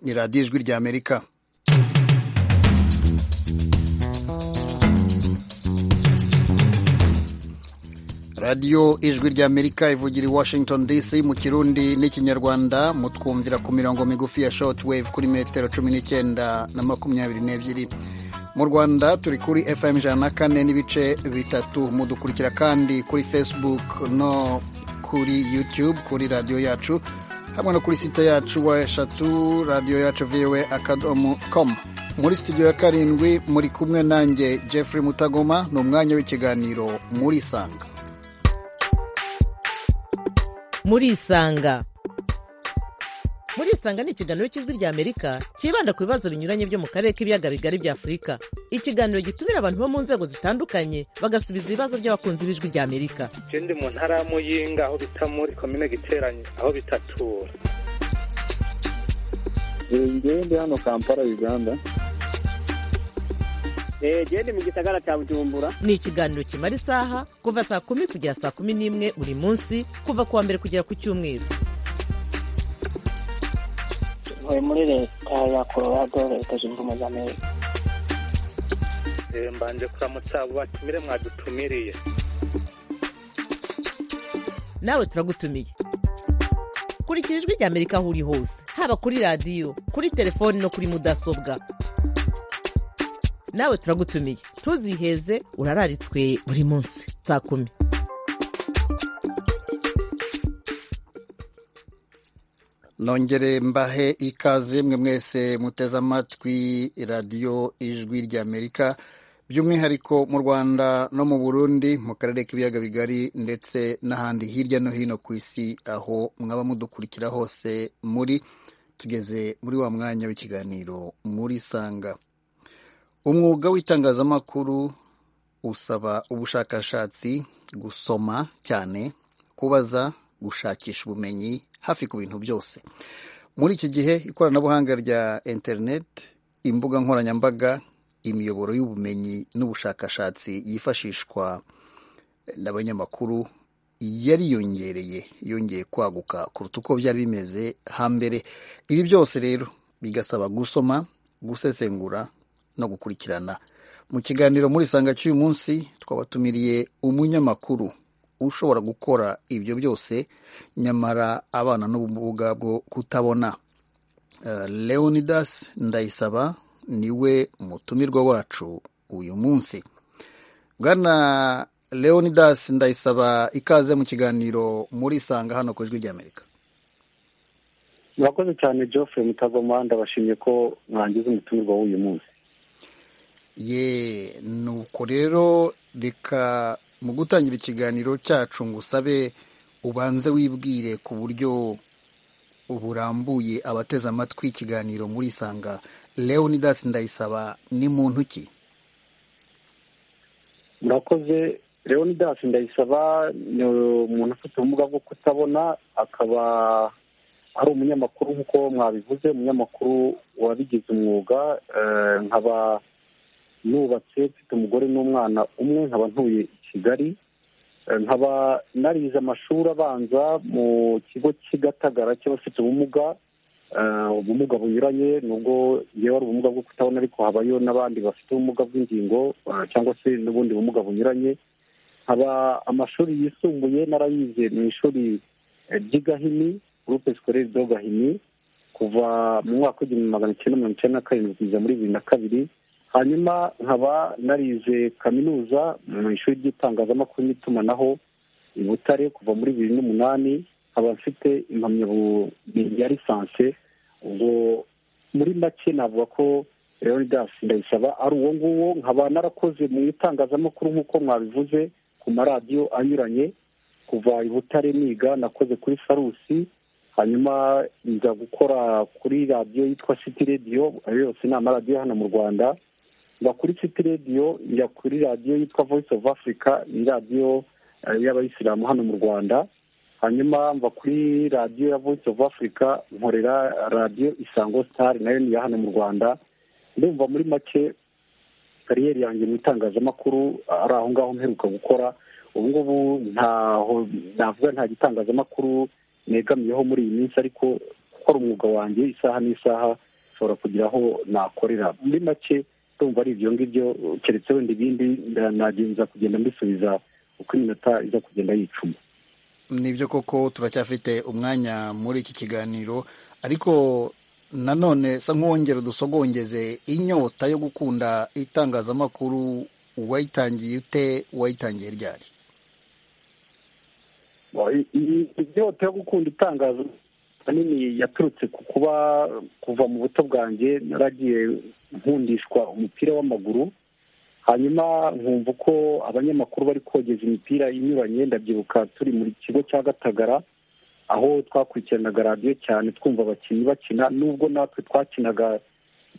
ni radiyo ijwi ry'amerika radiyo ijwi ry'amerika ivugira i washington dc mu kirundi n'ikinyarwanda mutwumvira ku mirongo migufi ya shortwave kuri metero cumi n'icyenda na makumyabiri n'ebyiri mu rwanda turi kuri fm ijana na kane n'ibice bitatu mudukurikira kandi kuri facebook no kuri youtube kuri radiyo yacu hamwe no kuri site yacu wa eshatu radiyo yacu voa akadomo com muri studio ya karindwi muri kumwe nanjye jeffrey mutagoma ni umwanya w'ikiganiro muri sanga murisanga murisanga ni ikiganiro cy'ijwi rya amerika cyibanda ku bibazo binyuranye byo mu karere k'ibiyaga bigari bya afurika ikiganiro gitumira abantu bo mu nzego zitandukanye bagasubiza ibibazo by'abakunzi b'ijwi rya amerika ndi mu ntara ya muyinga aho bita muri komine giteranye aho bitatura ngewe ndi hano kampala uganda genda mu gisagara cya bujumbura ni ikiganiro kimara isaha kuva saa kumi kugera saa kumi n'imwe buri munsi kuva ku wa mbere kugera ku cyumweru ntuye muri leta ya colorado leta zunze ubumwe za amerika mbanje kuramutsa abo batumire mwadutumiriye nawe turagutumiye kurikira ijwi rya amerika aho uri hose haba kuri radiyo kuri telefoni no kuri mudasobwa nawe turagutumiye ntuziheze urararitswe buri munsi saa kumi nongere mbahe ikaze mwe mwese muteze amatwi radiyo ijwi ry'amerika by'umwihariko mu rwanda no mu burundi mu karere k'ibiyaga bigari ndetse n'ahandi hirya no hino ku isi aho mwaba mudukurikira hose muri tugeze muri wa mwanya w'ikiganiro muri sanga umwuga w'itangazamakuru usaba ubushakashatsi gusoma cyane kubaza gushakisha ubumenyi hafi ku bintu byose muri iki gihe ikoranabuhanga rya interineti imbuga nkoranyambaga imiyoboro y'ubumenyi n'ubushakashatsi yifashishwa n'abanyamakuru yariyongereye yongeye kwaguka kuruta uko byari bimeze hambere ibi byose rero bigasaba gusoma gusesengura no gukurikirana mu kiganiro muri sanga cy'uyu munsi twabatumiriye umunyamakuru ushobora gukora ibyo byose nyamara abana n'ubumuga bwo kutabona leonidas ndayisaba niwe mutumirwa wacu uyu munsi bwana leonidas ndayisaba ikaze mu kiganiro muri sanga hano ku ijwi ry'amerika murakoze cyane Geoffrey mutagoma ndabashimye ko mwangiza umutumirwa w'uyu munsi ye nuko rero reka mu gutangira ikiganiro cyacu ngo usabe ubanze wibwire ku buryo burambuye abateze amatwi ikiganiro muri isanga leonidas ndayisaba ni muntu ki murakoze leonidas ndayisaba ni umuntu ufite ubumuga bwo kutabona akaba ari umunyamakuru nk'uko mwabivuze umunyamakuru wabigize umwuga nkaba nubatse mfite umugore n'umwana umwe nkaba ntuye i kigali nkaba narize amashuri abanza mu kigo cy'igatagara cy'abafite ubumuga ubumuga bunyuranye nubwo yewe ari ubumuga bwo kutabona ariko habayo n'abandi bafite ubumuga bw'ingingo cyangwa se n'ubundi bumuga bunyuranye nkaba amashuri yisumbuye narayize mu ishuri ry'i gahini gurupe sikorere do gahini kuva mu mwaka w'igihumbi magana cyenda mirongo icyenda na karindwi kugeza muri bibiri na kabiri hanyuma nkaba narize kaminuza mu ishuri ry'itangazamakuru n'itumanaho i butare kuva muri bibiri n'umunani nkaba mfite impamyabumenyi ya lisansi ubwo muri make navuga ko leonidas ndayisaba ari uwo nguwo nkaba narakoze mu itangazamakuru nk'uko mwabivuze ku maradiyo anyuranye kuva i butare niga nakoze kuri farusi hanyuma nza gukora kuri radiyo yitwa siti radiyo ayo yose ni amaradiyo hano mu rwanda njya kuri city radiyo njya kuri radiyo yitwa voice of africa ni radiyo y'abayisilamu hano mu rwanda hanyuma mva kuri radiyo ya voice of africa nkorera radiyo isango star nayo ni iya hano mu rwanda ndumva muri make kariyeri yanjye mu itangazamakuru ari aho ngaho mperuka gukora ubu ngubu ntaho navuga nta gitangazamakuru negamiyeho muri iyi minsi ariko gukora umwuga wanjye isaha n'isaha ndashobora kugira aho nakorera muri make ndumva ari ibyo ngibyo keretse wenda ibindi nagenza kugenda mbisubiza uko iminota iza kugenda yicuma nibyo koko turacyafite umwanya muri iki kiganiro ariko nanone sa nk'uwongera udusogongeze inyota yo gukunda itangazamakuru wayitangiye ute wayitangiye ryari inyota yo gukunda itangazo ahanini yaturutse ku kuba kuva mu buto bwanjye naragiye nkundishwa umupira w'amaguru hanyuma nkumva uko abanyamakuru bari kogeza imipira inyuranye ndabyibuka turi mu kigo cya gatagara aho twakurikiranaga radiyo cyane twumva abakinnyi bakina nubwo natwe twakinaga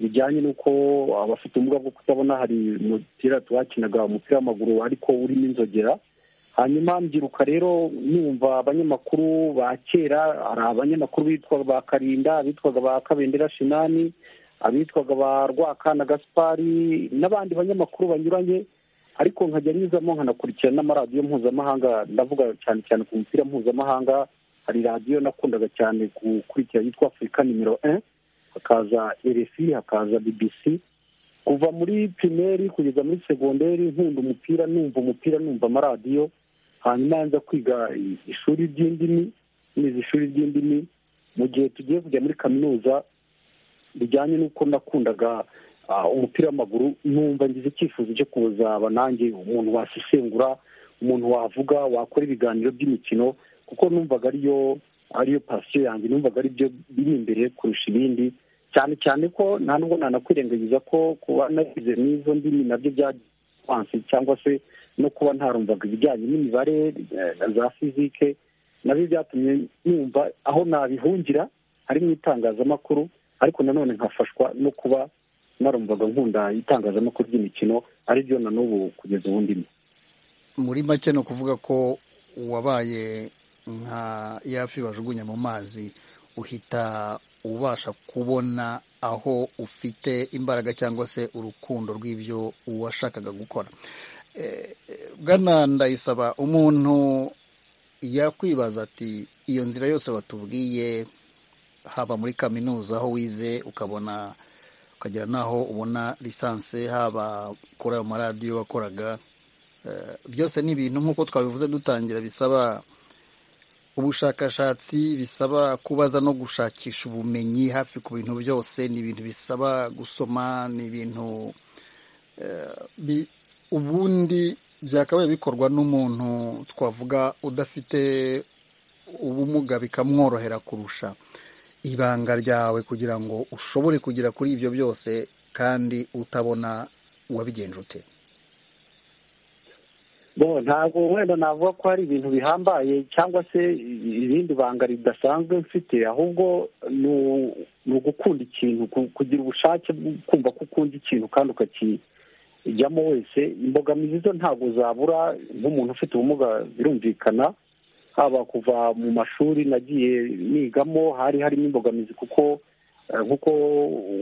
bijyanye n'uko abafite ubumuga bwo kutabona hari umupira twakinaga umupira w'amaguru ariko urimo inzogera hanyuma mbyiruka rero numva abanyamakuru ba kera hari abanyamakuru bitwaga ba karinda abitwaga ba kabendera shinani abitwaga ba rwakana gaspari n'abandi banyamakuru banyuranye ariko nkajya nyuzamo nkanakurikira n'amaradiyo mpuzamahanga ndavuga cyane cyane ku mupira mpuzamahanga hari radiyo nakundaga cyane gukurikira yitwa afurika nimero e hakaza rfi hakaza bbc kuva muri pirimeri kugeza muri segonderi nkunda umupira numva umupira numva amaradiyo hanyuma nza kwiga ishuri ry'indimi nize ishuri ry'indimi mu gihe tugiye kujya muri kaminuza bijyanye n'uko nakundaga umupira w'amaguru numva ngize icyifuzo cyo kuzaba nanjye umuntu wasesengura umuntu wavuga wakora ibiganiro by'imikino kuko numvaga ariyo ariyo pasiyo yanjye numvaga ari byo biri imbere kurusha ibindi cyane cyane ko nta nubwo nanakwirengagiza ko kuba narize n'izo ndimi nabyo byansi cyangwa se no kuba ntarumvaga ibijyanye n'imibare za fizike nabyo byatumye numva aho nabihungira ari mu itangazamakuru ariko nanone nkafashwa no kuba narumvaga nkunda itangazamakuru ry'imikino ari ryo na n'ubu kugeza ubu ndimo muri make ni ukuvuga ko wabaye nka yafi bajugunya mu mazi uhita ubasha kubona aho ufite imbaraga cyangwa se urukundo rw'ibyo washakaga gukora bwana ndayisaba umuntu yakwibaza ati iyo nzira yose batubwiye haba muri kaminuza aho wize ukabona ukagera n'aho ubona lisansi haba kuri ayo maradiyo wakoraga byose ni ibintu nk'uko twabivuze dutangira bisaba ubushakashatsi bisaba kubaza no gushakisha ubumenyi hafi ku bintu byose ni ibintu bisaba gusoma ni ibintu ubundi byakabaye bikorwa n'umuntu twavuga udafite ubumuga bikamworohera kurusha ibanga ryawe kugira ngo ushobore kugera kuri ibyo byose kandi utabona uwabigenje ute ntabwo wenda navuga ko hari ibintu bihambaye cyangwa se irindi banga ridasanzwe mfite ahubwo ni ugukunda ikintu kugira ubushake bwo kumva ko ukunda ikintu kandi ukakijyamo wese imbogamizi zo ntabwo zabura nk'umuntu ufite ubumuga birumvikana haba kuva mu mashuri nagiye nigamo hari harimo imbogamizi kuko nk'uko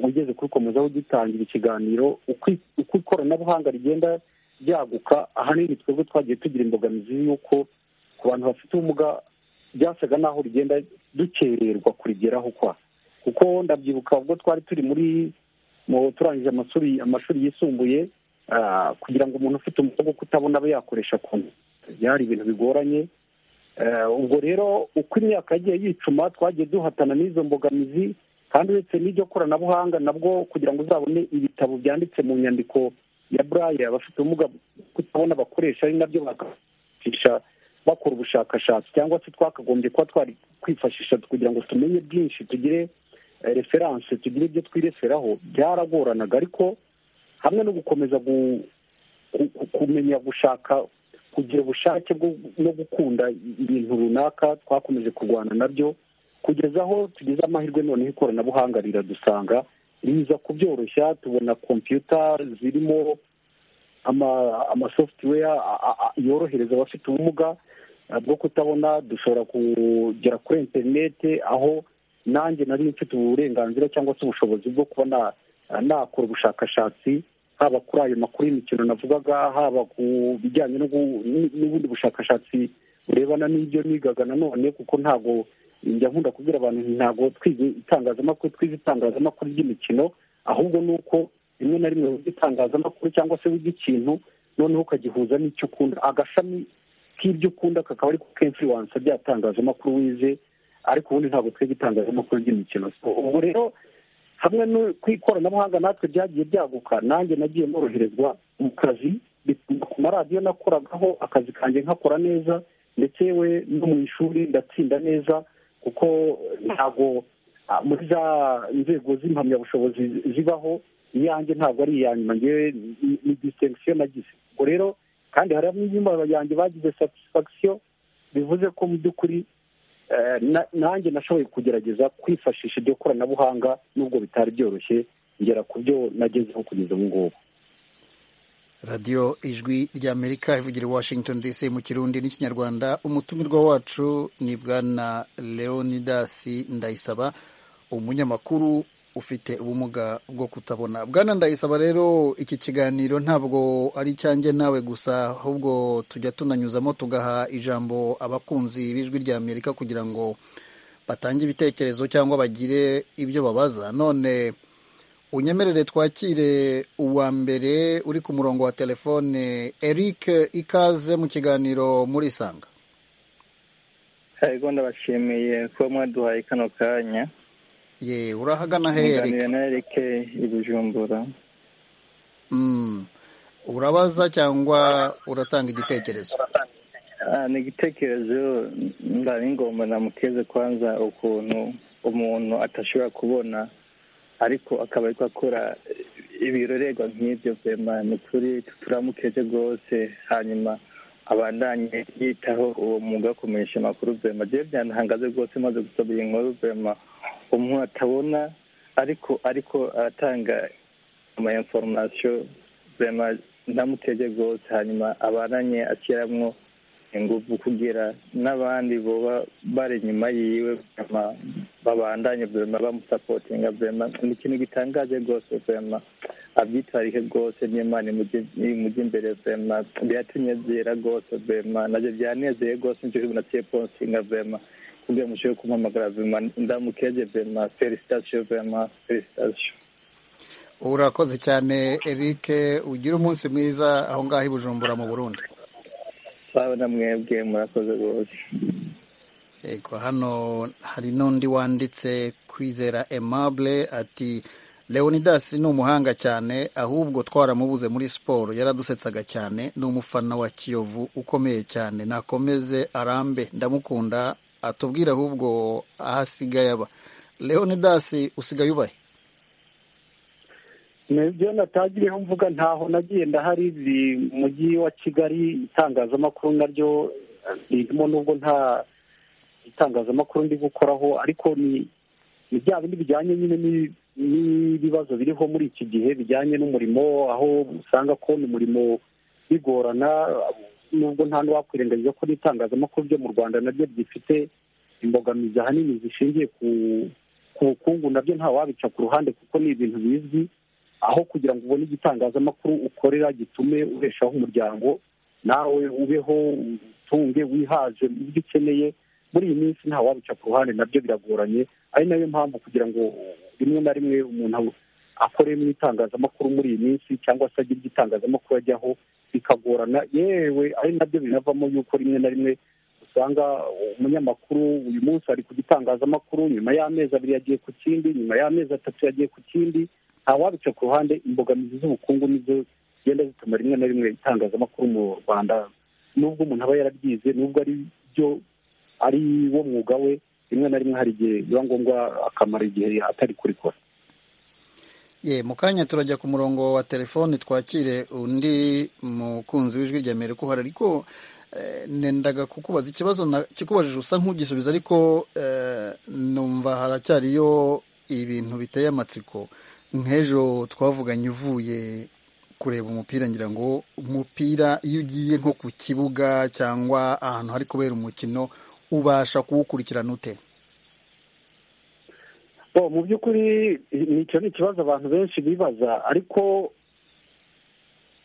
ugeze kuri komeza ugitangira ikiganiro uko ikoranabuhanga rigenda ryaguka ahanini twebwe twagiye tugira imbogamizi y'uko ku bantu bafite ubumuga byasaga n'aho rigenda dukererwa kurigeraho kwa kuko ndabyibuka ubwo twari turi muri turangije amashuri yisumbuye kugira ngo umuntu ufite umugongo kutabona abe yakoresha konti byari ibintu bigoranye ubwo rero uko imyaka yagiye yicuma twagiye duhatana n'izo mbogamizi kandi uretse n'iryo koranabuhanga nabwo kugira ngo uzabone ibitabo byanditse mu nyandiko ya burayi abafite ubumuga kutabona bakoresha ari nabyo bakifashisha bakora ubushakashatsi cyangwa se twakagombye kuba twari kwifashisha kugira ngo tumenye byinshi tugire referanse tugire ibyo twireseraho byaragoranaga ariko hamwe no gukomeza kumenya gushaka kugira ubushake no gukunda ibintu runaka twakomeje kurwana nabyo kugeza aho tugize amahirwe noneho ikoranabuhanga riradusanga riza kubyoroshya tubona kompiyuta zirimo amasoftware yorohereza abafite ubumuga bwo kutabona dushobora kugera kuri interinete aho nanjye nari mfite uburenganzira cyangwa se ubushobozi bwo kuba nakora ubushakashatsi haba kuri ayo makuru y'imikino navugaga haba ku bijyanye n'ubundi bushakashatsi burebana n'ibyo nigaga nanone kuko ntabwo njya nkunda kubwira abantu nti ntabwo twize itangazamakuru twize itangazamakuru ry'imikino ahubwo ni uko rimwe na rimwe wiga itangazamakuru cyangwa se wiga ikintu noneho ukagihuza n'icyo ukunda agashami k'ibyo ukunda kakaba ariko kemfiriwansa bya tangazamakuru wize ariko ubundi ntabwo twiga itangazamakuru ry'imikino ubwo rero hamwe no ku ikoranabuhanga natwe byagiye byaguka nanjye nagiye noroherezwa mu kazi bituma ku maradiyo nakoragaho akazi kanjye nkakora neza ndetse we no mu ishuri ndatsinda neza kuko ntabwo ah, muri za nzego z'impamyabushobozi zibaho iyanjye ntabwo ari iya nyuma ngewe ni- ni disitenkisiyo nagize ubwo rero kandi hari n'inyuma yanjye bagize satisifagisiyo bivuze ko mu by'ukuri eh, na- nanjye nashoboye kugerageza kwifashisha iryo koranabuhanga nubwo bitari byoroshye ngera ku byo nagezeho kugeza ubu ngubu radiyo ijwi ry'amerika ivugira i washington dc mu kirundi n'ikinyarwanda umutumirwa wacu ni bwana leonidas ndayisaba umunyamakuru ufite ubumuga bwo kutabona bwana ndayisaba rero iki kiganiro ntabwo ari icyanjye nawe gusa ahubwo tujya tunanyuzamo tugaha ijambo abakunzi b'ijwi ry'amerika kugira ngo batange ibitekerezo cyangwa bagire ibyo babaza none unyemerere twakire uwa mbere uri ku murongo wa telefone eric ikaze mu kiganiro muri isanga yego ndabashimiye kuba mwaduhaye kano kanya ye urahagana he muganira eric na Eric i Bujumbura Mm. urabaza cyangwa uratanga igitekerezo Ah, ni igitekerezo ndari ngomba namukeze kwanza ukuntu umuntu atashobora kubona ariko akaba ariko akora ibirorerwa nk'ibyo vema ni kuri turamukeje rwose hanyuma abandanye yitaho uwo mwuga wo kumenyesha amakuru vema jewe byantangaze rwose maze gusoma iyi nkuru vema umuntu atabona ariko ariko aratanga ama inforomasiyo vema ntamutege rwose hanyuma abaranye ashyiramo ingufu kugira n'abandi boba bari inyuma yiwe vema babandanye vema bamusapotinga vema ni ikintu gitangaje rwose vema abyitwarike rwose n'imana imujya imbere vema biratunezera rwose vema nabyo byanezeye rwose nicyo kintu naciye ponsinga vema kugira ngo mushobore kumpamagara vema ndamukeje vema felicitasiyo vema felicitasiyo urakoze cyane eric ugire umunsi mwiza aho ngaho i bujumbura mu burundi sawa na mwebwe murakoze rwose Ego, hano hari n'undi wanditse kwizera aimable ati leonidas ni umuhanga cyane ahubwo twaramubuze muri siporo yaradusetsaga cyane ni umufana wa kiyovu ukomeye cyane nakomeze arambe ndamukunda atubwire ahubwo aho asigaye aba leonidas usigaye ubahe ibyo natagiriyeho mvuga ntaho nagiye ndahari biri mu mujyi wa kigali itangazamakuru naryo eh, ririmo nubwo nta itangazamakuru ndi gukoraho ariko ni ni bya bindi bijyanye nyine ni- n'ibibazo biriho muri iki gihe bijyanye n'umurimo aho usanga ko ni umurimo bigorana nubwo nta n'uwakwirengagiza ko n'itangazamakuru ryo mu rwanda naryo ryifite imbogamizi ahanini zishingiye ku ku bukungu nabyo nta wabica ku ruhande kuko ni ibintu bizwi aho kugira ngo ubone igitangazamakuru ukorera gitume ubeshaho umuryango nawe ubeho utunge wihaze mu byo ukeneye muri iyi minsi nta wabica ku ruhande nabyo biragoranye ari nayo mpamvu kugira ngo rimwe na rimwe umuntu akore mu itangazamakuru muri iyi minsi cyangwa se agire igitangazamakuru ajyaho bikagorana yewe ari nabyo binavamo yuko rimwe na rimwe usanga umunyamakuru uyu munsi ari ku gitangazamakuru nyuma y'amezi abiri yagiye ku kindi nyuma y'amezi atatu yagiye ku kindi ntawabica ku ruhande imbogamizi z'ubukungu nizo zigenda zituma rimwe na rimwe itangazamakuru mu rwanda nubwo umuntu aba yarabyize nubwo ari byo ari wo mwuga we rimwe na rimwe hari igihe biba ngombwa akamara igihe atari kurikora ye mu kanya turajya ku murongo wa telefoni twakire undi mukunzi w'ijwi rya mbere uhari ariko eh, nendaga kukubaza ikibazo na- kikubajije usa nk'ugisubiza ariko eh, numva haracyariyo ibintu biteye amatsiko nk'ejo twavuganye uvuye kureba umupira ngira ngo umupira iyo ugiye nko ku kibuga cyangwa ahantu hari kubera umukino ubasha kuwukurikirana ute bo mu by'ukuri ni- icyo ni ikibazo abantu benshi bibaza ariko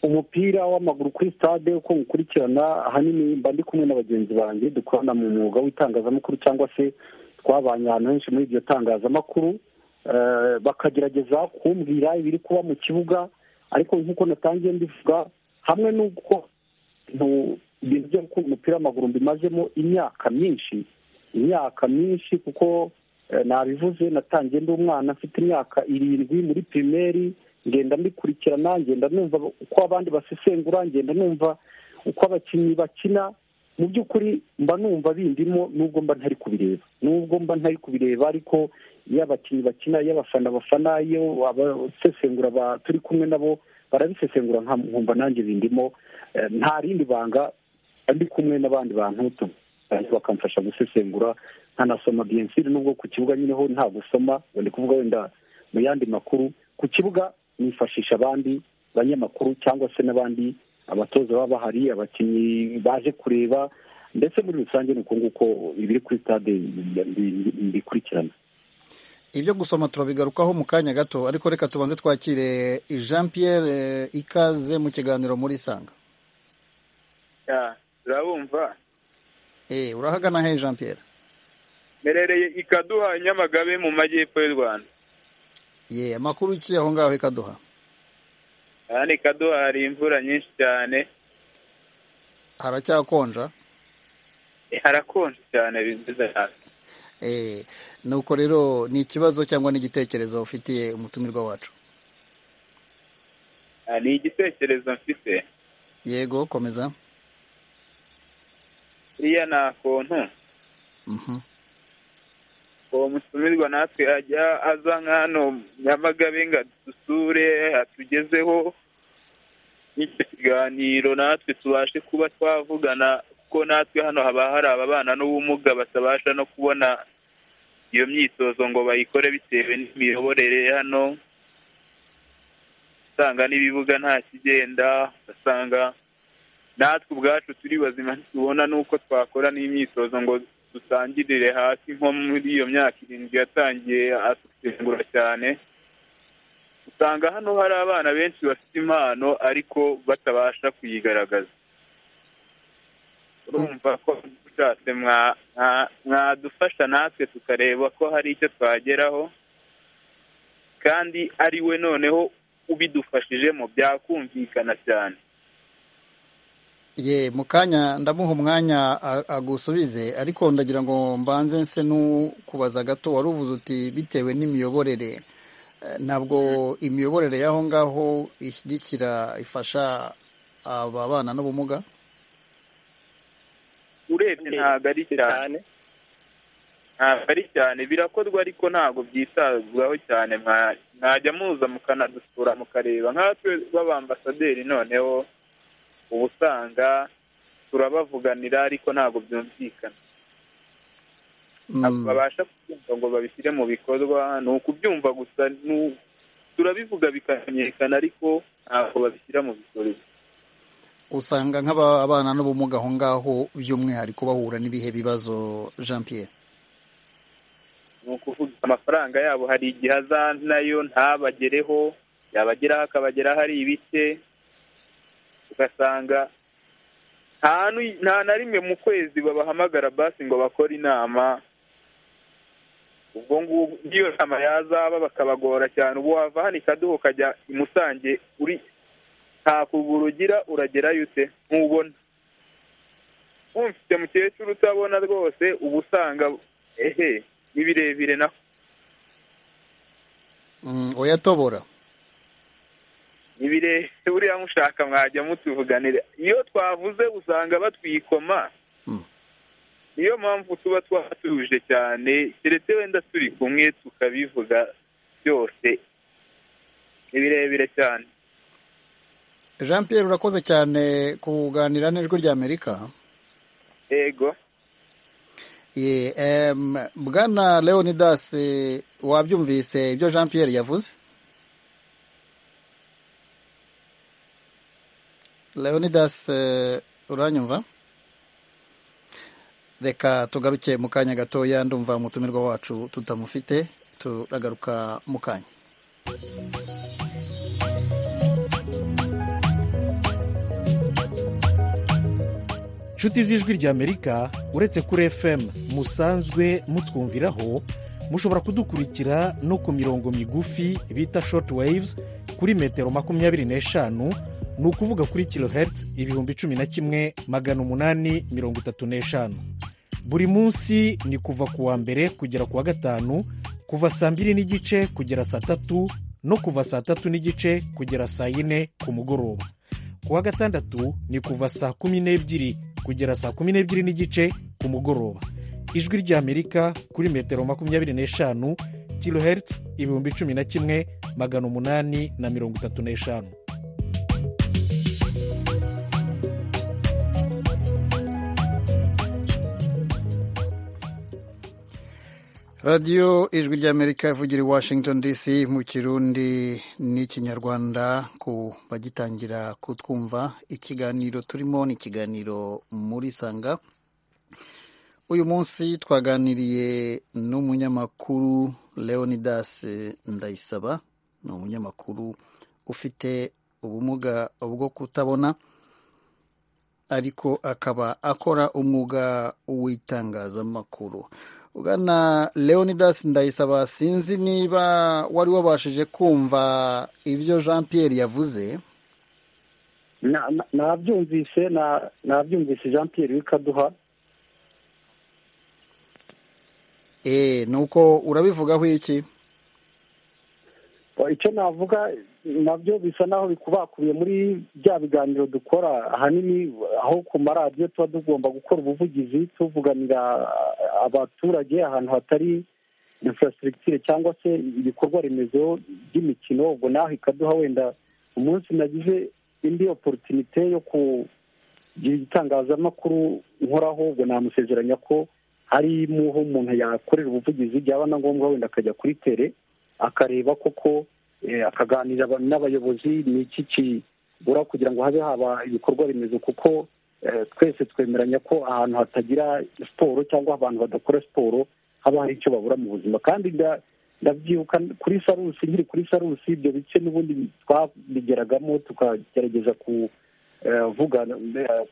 umupira w'amaguru kuri stade uko nywukurikirana ahanini mba ndi kumwe na bagenzi banjye dukorana mu mwuga w'itangazamakuru cyangwa se twabanye ahantu henshi muri iryo tangazamakuru bakagerageza kumbwira ibiri kuba mu kibuga ariko nk'uko natangiye mbivuga hamwe n'uko ibintu byo gukunda umupira w'amaguru mbimazemo imyaka myinshi imyaka myinshi kuko nabivuze natangiye ndi umwana mfite imyaka irindwi muri pirimeri ngenda mbikurikirana ngenda numva uko abandi basesengura ngenda numva uko abakinnyi bakina mu by'ukuri mba numva bindimo nubwo mba ntari kubireba nubwo mba ntari kubireba ariko iyo abakinnyi bakina iyo abafana bafana iyo abasesengura turi kumwe nabo barabisesengura nkumva nanjye bindimo nta rindi banga ndi kumwe n'abandi bantu bakamfasha gusesengura nkanasoma biyensiri nubwo ku kibuga nyine ho nta gusoma ndi kuvuga wenda mu yandi makuru ku kibuga nifashisha abandi banyamakuru cyangwa se n'abandi abatoza baba bahari abakinnyi baje kureba ndetse muri rusange ni uko nguko ibiri kuri stade bikurikirana ibyo gusoma turabigarukaho mu kanya gato ariko reka tubanze twakire jean pierre ikaze mu kiganiro muri isanga urabumva urahagana he jean pierre merereye ikaduha nyamagabe mu majyepfo y'u rwanda ye amakuru ki aho ngaho ikaduha hano ikaduha hari imvura nyinshi cyane haracyakonja harakonja cyane bivuze cyane nuko rero ni ikibazo cyangwa n'igitekerezo ufitiye umutumirwa wacu ni igitekerezo mfite yego komeza iriya ni akontu uwo mutumirwa natwe ajya aza nk'ano nyamagabe ngo adusure atugezeho n'icyo kiganiro natwe tubashe kuba twavugana kuko natwe hano haba hari ababana n'ubumuga batabasha no kubona iyo myitozo ngo bayikore bitewe n'imiyoborere hano usanga n'ibibuga nta kigenda ugasanga natwe ubwacu turi bazima ntitubona n'uko twakora n'imyitozo ngo dutangirire hasi nko muri iyo myaka irindwi yatangiye asengura cyane usanga hano hari abana benshi bafite impano ariko batabasha kuyigaragaza urumva ko ushatse mwadufasha natwe tukareba ko hari icyo twageraho kandi ari we noneho ubidufashijemo byakumvikana cyane ye mu kanya ndamuha umwanya agusubize ariko ndagira ngo mbanze nse n'ukubaza gato wari uvuze uti bitewe n'imiyoborere ntabwo imiyoborere y'aho ngaho ishyigikira ifasha ababana n'ubumuga urebye ntabwo ari cyane ntabwo ari cyane birakorwa ariko ntabwo byitabwaho cyane mwajya muza mukanadusura mukareba nkatwe b'abambasaderi noneho uba usanga turabavuganira ariko ntabwo byumvikana babasha kubyumva ngo babishyire mu bikorwa ni ukubyumva gusa turabivuga bikamenyekana ariko ntabwo babishyira mu bikorwa usanga nk'ababana n'ubumuga aho ngaho by'umwihariko bahura n'ibihe bibazo jean Pierre ni ukuvuga amafaranga yabo hari igihe nayo ntabagereho yabageraho akabageraho ari ibike ugasanga nta na rimwe mu kwezi babahamagara basi ngo bakore inama ubwo ngubwo n'iyo nama yazaba bakabagora cyane ubu wava hano ikaduha ukajya imusange uri nta kuguru ugira uragerayo ute ntubona wumvise mukecuru utabona rwose uba usanga ehe ni birebire na uyatobora ni birebire buriya mushaka mwajya mutuvuganire iyo twavuze usanga batwikoma niyo mpamvu tuba twatuje cyane keretse wenda turi kumwe tukabivuga byose ni birebire cyane jean Pierre urakoze cyane kuganira n'ijwi ry'amerika yego bwana leonidas wabyumvise ibyo jean Pierre yavuze leonidas uranyumva reka tugaruke mu kanya gatoya ndumva umutumirwa wacu tutamufite turagaruka mu kanya inshuti z'ijwi ry'amerika uretse kuri fm musanzwe mutwumviraho mushobora kudukurikira no ku mirongo migufi bita short waves kuri metero makumyabiri n'eshanu ni ukuvuga kuri kilohertz ibihumbi cumi na kimwe magana umunani mirongo itatu n'eshanu buri munsi ni kuva ku wa mbere kugera ku wa gatanu kuva saa mbiri n'igice kugera saa tatu no kuva saa tatu n'igice kugera saa yine ku mugoroba ku wa gatandatu ni kuva saa kumi n'ebyiri kugera saa kumi n'ebyiri n'igice ku mugoroba ijwi ry'amerika kuri metero makumyabiri n'eshanu kilohertz ibihumbi cumi na kimwe magana umunani na mirongo itatu n'eshanu radiyo ijwi ry'amerika ivugira i washington dc mu kirundi n'ikinyarwanda ku bagitangira kutwumva ikiganiro turimo ni ikiganiro muri sanga uyu munsi twaganiriye n'umunyamakuru leonidas ndayisaba ni umunyamakuru ufite ubumuga bwo kutabona ariko akaba akora umwuga w'itangazamakuru ugana leonidas ndayisaba sinzi niba wari wabashije kumva ibyo jean Pierre yavuze nabyumvise nabyumvise jean Pierre w'ikaduha eee nuko urabivugaho iki icyo navuga nabyo bisa naho bikubakubiye muri bya biganiro dukora ahanini aho ku maradiyo tuba tugomba gukora ubuvugizi tuvuganira abaturage ahantu hatari infrastructure cyangwa se ibikorwa remezo by'imikino ubwo naho ikaduha wenda umunsi nagize indi oporutinite yo kugira igitangazamakuru nkoraho ubwo namusezeranya ko harimo aho umuntu yakorera ubuvugizi byaba na ngombwa wenda akajya kuri tere akareba koko akaganira n'abayobozi ni iki kibura kugira ngo habe haba ibikorwa remezo kuko twese twemeranya ko ahantu hatagira siporo cyangwa abantu badakora siporo haba hari icyo babura mu buzima kandi ndabyibuka kuri sarusi nkiri kuri sarusi ibyo bice n'ubundi twabigeragamo tukagerageza ku vuga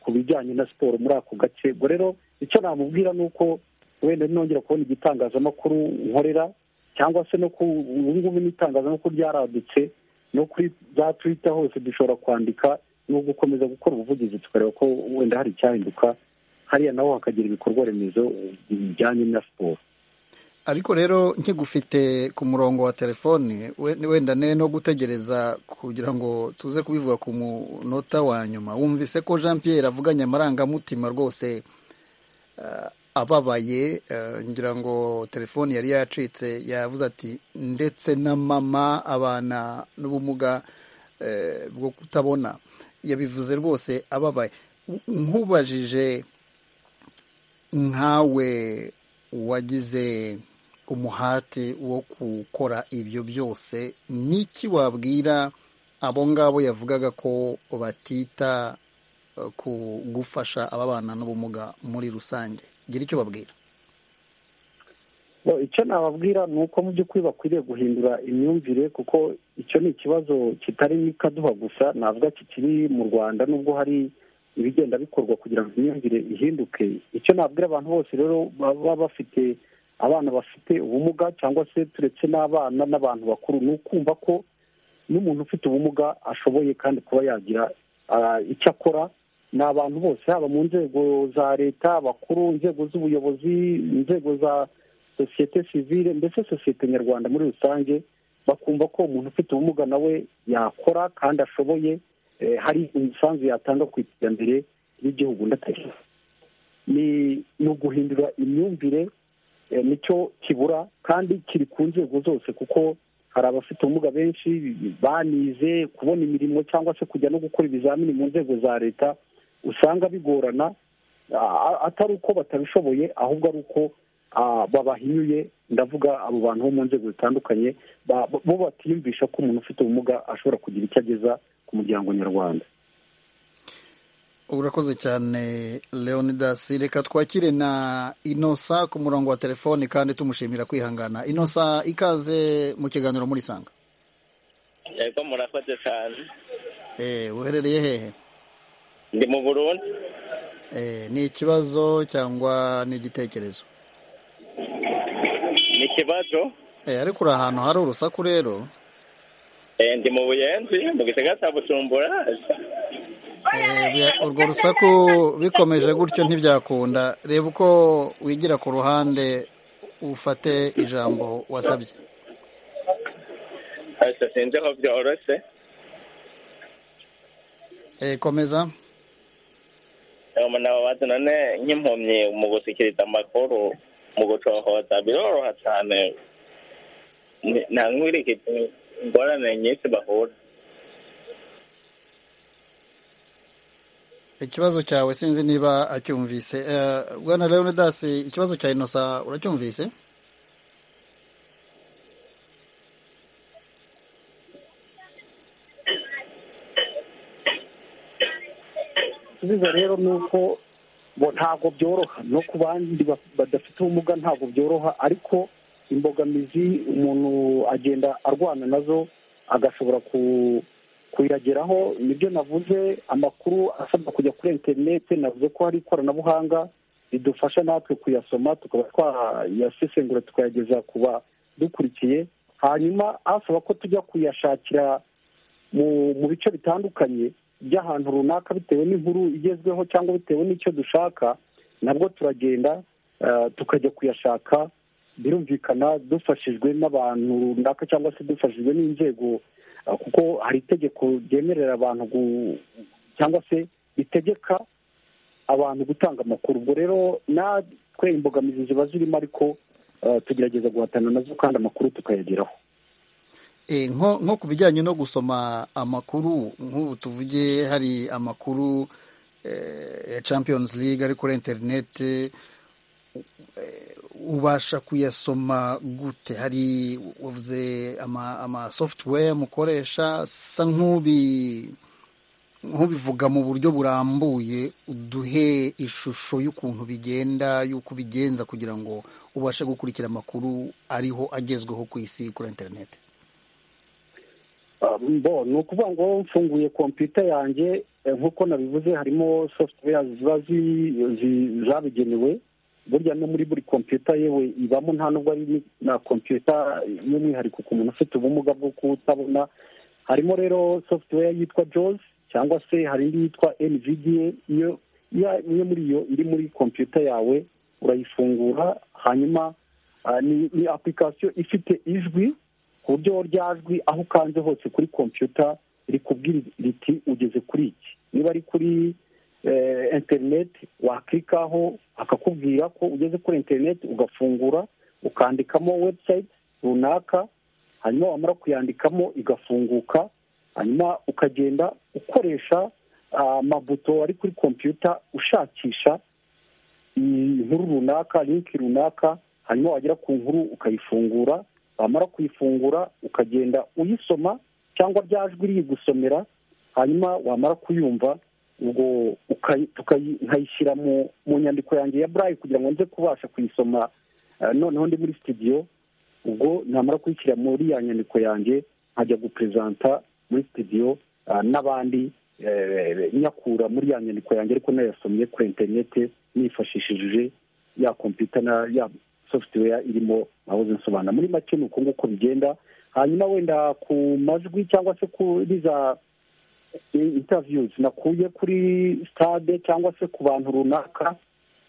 ku bijyanye na siporo muri ako gace ubwo rero icyo namubwira ni uko wenda nongera kubona igitangazamakuru nkorera cyangwa se no ku ubu ngubu n'itangazamakuru ryaradutse no kuri za twita hose dushobora kwandika no gukomeza gukora ubuvugizi tukareba ko wenda hari icyahinduka hariya naho hakagira ibikorwa remezo bijyanye na siporo ariko rero nkigufite ku murongo wa telefoni wenda ne no gutegereza kugira ngo tuze kubivuga ku munota wa nyuma wumvise ko jean Pierre avuganye amarangamutima rwose ababaye ngira ngo telefoni yari yacitse yavuze ati ndetse na mama abana n'ubumuga bwo kutabona yabivuze rwose ababaye nkubajije nkawe wagize umuhate wo gukora ibyo byose n'iki wabwira abo ngabo yavugaga ko batita ku gufasha ababana n'ubumuga muri rusange gira icyo babwira icyo nababwira ni uko mu by'ukuri bakwiriye guhindura imyumvire kuko icyo ni ikibazo kitari n'ikaduha gusa navuga kikiri mu rwanda nubwo hari ibigenda bikorwa kugira ngo imyumvire ihinduke icyo nabwira abantu bose rero baba bafite abana bafite ubumuga cyangwa se turetse n'abana n'abantu bakuru ni ukumva ko n'umuntu ufite ubumuga ashoboye kandi kuba yagira icyo akora ni abantu bose haba mu nzego za leta abakuru inzego z'ubuyobozi inzego za sosiyete sivile mbese sosiyete nyarwanda muri rusange bakumva ko umuntu ufite ubumuga nawe yakora kandi ashoboye hari imisanzu yatanga ku iterambere ry'igihugu ndatari ni uguhindura imyumvire nicyo kibura kandi kiri ku nzego zose kuko hari abafite ubumuga benshi banize kubona imirimo cyangwa se kujya no gukora ibizamini mu nzego za leta usanga bigorana atari uko batabishoboye ahubwo ari uko babahinyuye ndavuga abo bantu bo mu nzego zitandukanye bo batiyumvisha ko umuntu ufite ubumuga ashobora kugira icyo ageza ku muryango nyarwanda urakoze cyane leonidas reka twakire na inosa ku murongo wa telefoni kandi tumushimira kwihangana inosa ikaze mu kiganiro muri sanga yego murakoze cyane eee uherereye hehe ndi mu burundi ni ikibazo cyangwa ni igitekerezo ni ikibazo ariko uri ahantu hari urusaku rero ndi mu buyenzi mu gisagara cya busumbura urwo rusaku bikomeje gutyo ntibyakunda reba uko wigira ku ruhande ufate ijambo wasabye sinzi aho byoroshye komeza umuntu aba wazi none nk'impumyi mu gushyikiriza amakuru mu gucohoza biroroha cyane nta nkwirikije ingorane nyinshi bahura ikibazo cyawe sinzi niba acyumvise bwana leonidas ikibazo cya inosa uracyumvise igisubizo rero ni uko bo ntabwo byoroha no ku bandi badafite ubumuga ntabwo byoroha ariko imbogamizi umuntu agenda arwana nazo agashobora kuyageraho nibyo navuze amakuru asabwa kujya kuri interineti navuze ko hari ikoranabuhanga ridufasha natwe kuyasoma tukaba twayasesengura tukayageza ku badukurikiye hanyuma asaba ko tujya kuyashakira mu bice bitandukanye by'ahantu runaka bitewe n'inkuru igezweho cyangwa bitewe n'icyo dushaka nabwo turagenda tukajya kuyashaka birumvikana dufashijwe n'abantu runaka cyangwa se dufashijwe n'inzego kuko hari itegeko ryemerera abantu cyangwa se ritegeka abantu gutanga amakuru ubwo rero natwe imbogamizi ziba zirimo ariko tugerageza guhatana nazo kandi amakuru tukayageraho nko ku bijyanye no gusoma amakuru nk'ubu tuvuge hari amakuru ya champions league ari kuri interineti ubasha kuyasoma gute hari wavuze amasoftware mukoresha asa nk'ubivuga mu buryo burambuye uduhe ishusho y'ukuntu bigenda y'uko ubigenza kugira ngo ubashe gukurikira amakuru ariho agezweho ku isi kuri interineti bo ni ukuvuga ngo mfunguye kompiyuta yanjye nk'uko nabivuze harimo software ziba zabigenewe burya no muri buri kompiyuta yewe ibamo nta nubwo ari na kompiyuta y'umwihariko ku muntu ufite ubumuga bwo kutabona harimo rero software yitwa jozi cyangwa se hari indi yitwa envidiye iyo imwe muri iyo iri muri kompiyuta yawe urayifungura hanyuma ni apurikasiyo ifite ijwi ku buryo ryajwi aho ukanze hose kuri kompiyuta rikubwira riti ugeze kuri iki niba ari kuri interineti wakirikaho akakubwira ko ugeze kuri interineti ugafungura ukandikamo webusayiti runaka hanyuma wamara kuyandikamo igafunguka hanyuma ukagenda ukoresha amabuto ari kuri kompiyuta ushakisha inkuru runaka linki runaka hanyuma wagera ku nkuru ukayifungura wamara kuyifungura ukagenda uyisoma cyangwa rya jwi riri gusomera hanyuma wamara kuyumva ubwo nkayishyira mu nyandiko yanjye ya burayi kugira ngo nze kubasha kuyisoma noneho ndi muri sitidiyo ubwo namara kuyishyira muri ya nyandiko yanjye nkajya guperezanta muri sitidiyo n'abandi nyakura muri ya nyandiko yanjye ariko nayasomye kuri interinete nifashishije ya kompiyuta ya software irimo naho nsobanura muri make ni uko nguko bigenda hanyuma wenda ku majwi cyangwa se kuri za intaviyuzi nakuye kuri stade cyangwa se ku bantu runaka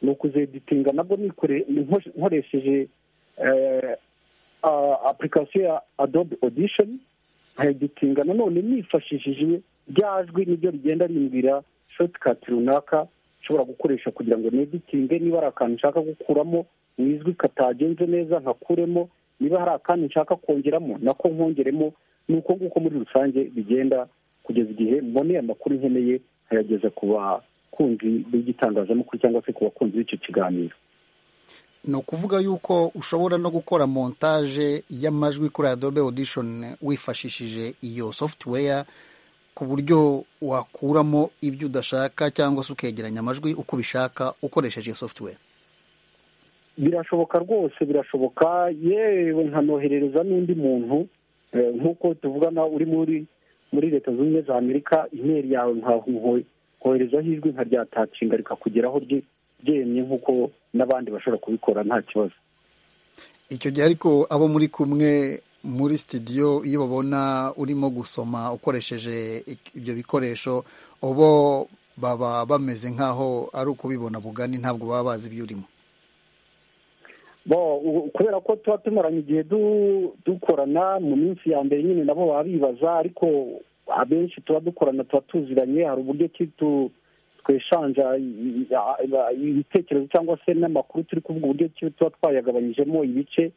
ni ukuzeditinga nabwo nkoresheje apurikasiyo ya adobe odishoni nkayeditinga nanone nifashishije jwi nibyo rigenda rimbwira shotikati runaka nshobora gukoresha kugira ngo neditinge niba ari akantu nshaka gukuramo mu ijwi katagenze neza nkakuremo niba hari akandi nshaka kongeramo nako nkongeremo ni uko nguko muri rusange bigenda kugeza igihe mboneye amakuru nkeneye nkayageza ku bakunzi b'igitangazamakuru cyangwa se ku bakunzi b'icyo kiganiro ni ukuvuga yuko ushobora no gukora montage y'amajwi kuri adobe audition wifashishije iyo software ku buryo wakuramo ibyo udashaka cyangwa se ukegeranya amajwi uko ubishaka ukoresheje iyo software birashoboka rwose birashoboka yewe nkanoherereza n'undi muntu nk'uko tuvugana uri muri muri leta zunze ubumwe za amerika imeri yawe koherezaho ijwi nka ryatacinga rikakugeraho ryemye nk'uko n'abandi bashobora kubikora nta kibazo icyo gihe ariko abo muri kumwe muri sitidiyo iyo babona urimo gusoma ukoresheje ibyo bikoresho ubo baba bameze nk'aho ari ukubibona bugani ntabwo baba bazi ibyo urimo kubera ko tuba tumaranye igihe dukorana mu minsi ya mbere nyine nabo baba bibaza ariko abenshi tuba dukorana tuba tuziranye hari uburyo ki tweshanja ibitekerezo cyangwa se n'amakuru turi kuvuga uburyo ki tuba twayagabanyijemo ibice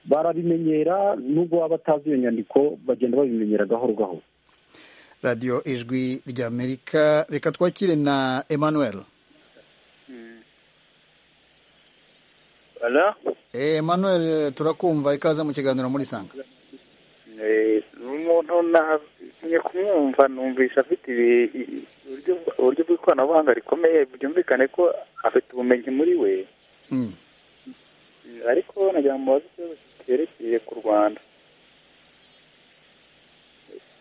barabimenyera nubwo baba batazi iyo nyandiko bagenda babimenyera gahoro gahoro radiyo ijwi ry'amerika reka twakire na emmanuel Emmanuel turakumva ikaze mu kiganiro muri sanga umuntu natumye kumwumva numvisha afite uburyo bw'ikoranabuhanga rikomeye byumvikane ko afite ubumenyi muri we ariko nagira ngo mubaze ikibazo cyerekeye ku rwanda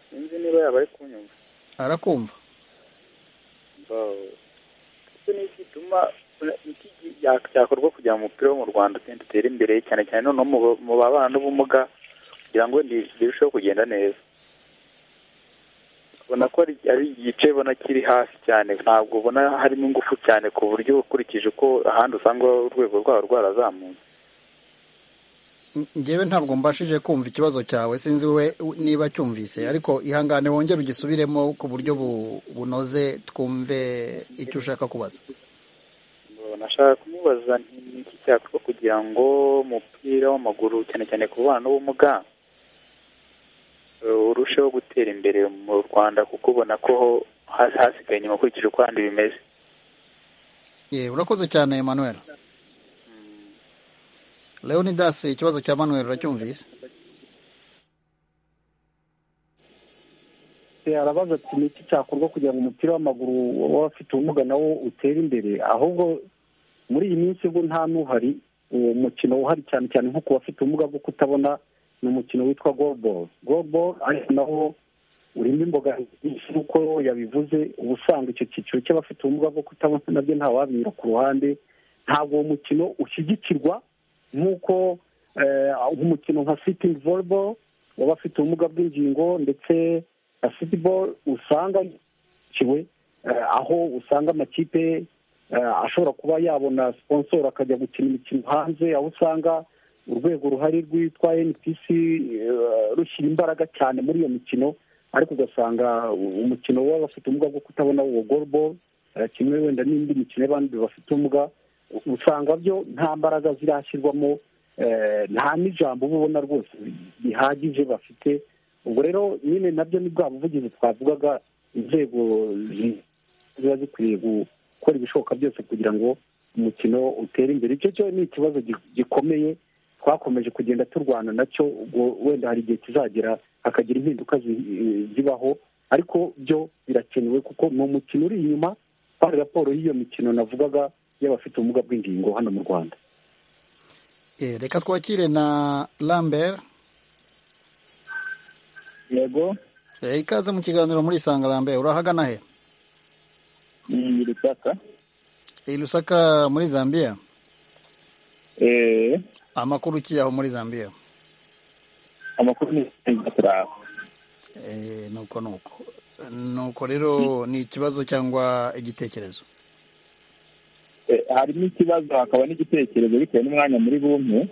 sinzi niba yaba ari kunyumva arakumva n'igituma cyakorwa kugira ngo umupira wo mu rwanda ugende utere imbere cyane cyane noneho mu babana n'ubumuga kugira ngo birusheho kugenda neza ubona ko ari igice ubona kiri hasi cyane ntabwo ubona harimo ingufu cyane ku buryo ukurikije uko ahandi usanga urwego rwaho rwarazamutse ngewe ntabwo mbashije kumva ikibazo cyawe sinzi we niba cyumvise ariko ihangane wongere ugisubiremo ku buryo bunoze twumve icyo ushaka kubaza nashaka kumubaza n'iki cyakorwa kugira ngo umupira w'amaguru cyane cyane ku bana n'ubumuga urusheho gutera imbere mu rwanda kuko ubona ko hasigaye inyuma ukurikije uko handi bimeze urakoze cyane Emmanuel leonidas ikibazo cya manuel uracyumvise arabaza ati ni iki cyakorwa kugira ngo umupira w'amaguru w'abafite ubumuga nawo utere imbere ahubwo muri iyi minsi ubwo nta n'uhari uwo mukino uhari cyane cyane nko ku bafite ubumuga bwo kutabona ni umukino witwa goluboro goluboro ariko nawo urimo imbogamizi nyinshi nk'uko yabivuze uba usanga icyo cyiciro cy'abafite ubumuga bwo kutabona nabyo ntawabira ku ruhande ntabwo uwo mukino ushyigikirwa nk'uko umukino nka sitingi voleboro w'abafite ubumuga bw'ingingo ndetse na futuboro usanga kiwe aho usanga amakipe ashobora kuba yabona sponsor akajya gukina imikino hanze aho usanga urwego ruhari rwitwa npc rushyira imbaraga cyane muri iyo mikino ariko ugasanga umukino w'abafite ubumuga bwo kutabona uwo goluboro kimwe wenda n'indi mikino y'abandi bafite ubumuga usanga byo nta mbaraga zirashyirwamo nta n'ijambo uba ubona rwose bihagije bafite ubwo rero nyine nabyo ni bwa buvugizi twavugaga inzego ziba zikwiye gukora ibishoboka byose kugira ngo umukino utere imbere icyo cyo ni ikibazo gikomeye twakomeje kugenda turwana nacyo ubwo wenda hari igihe kizagera hakagira impinduka zibaho ariko byo birakenewe kuko ni umukino uri inyuma hari raporo y'iyo mikino navugaga y'abafite ubumuga bw'ingingo hano mu rwanda reka twakire na lambert yego ikaze mu kiganiro muri isangarambe urahagana he ni rusaka i rusaka muri zambia eee amakuru ukiyaho muri zambia amakuru ni turaho eee nuko nuko nuko rero ni ikibazo cyangwa igitekerezo harimo ikibazo hakaba n'igitekerezo bitewe n'umwanya muri bumwe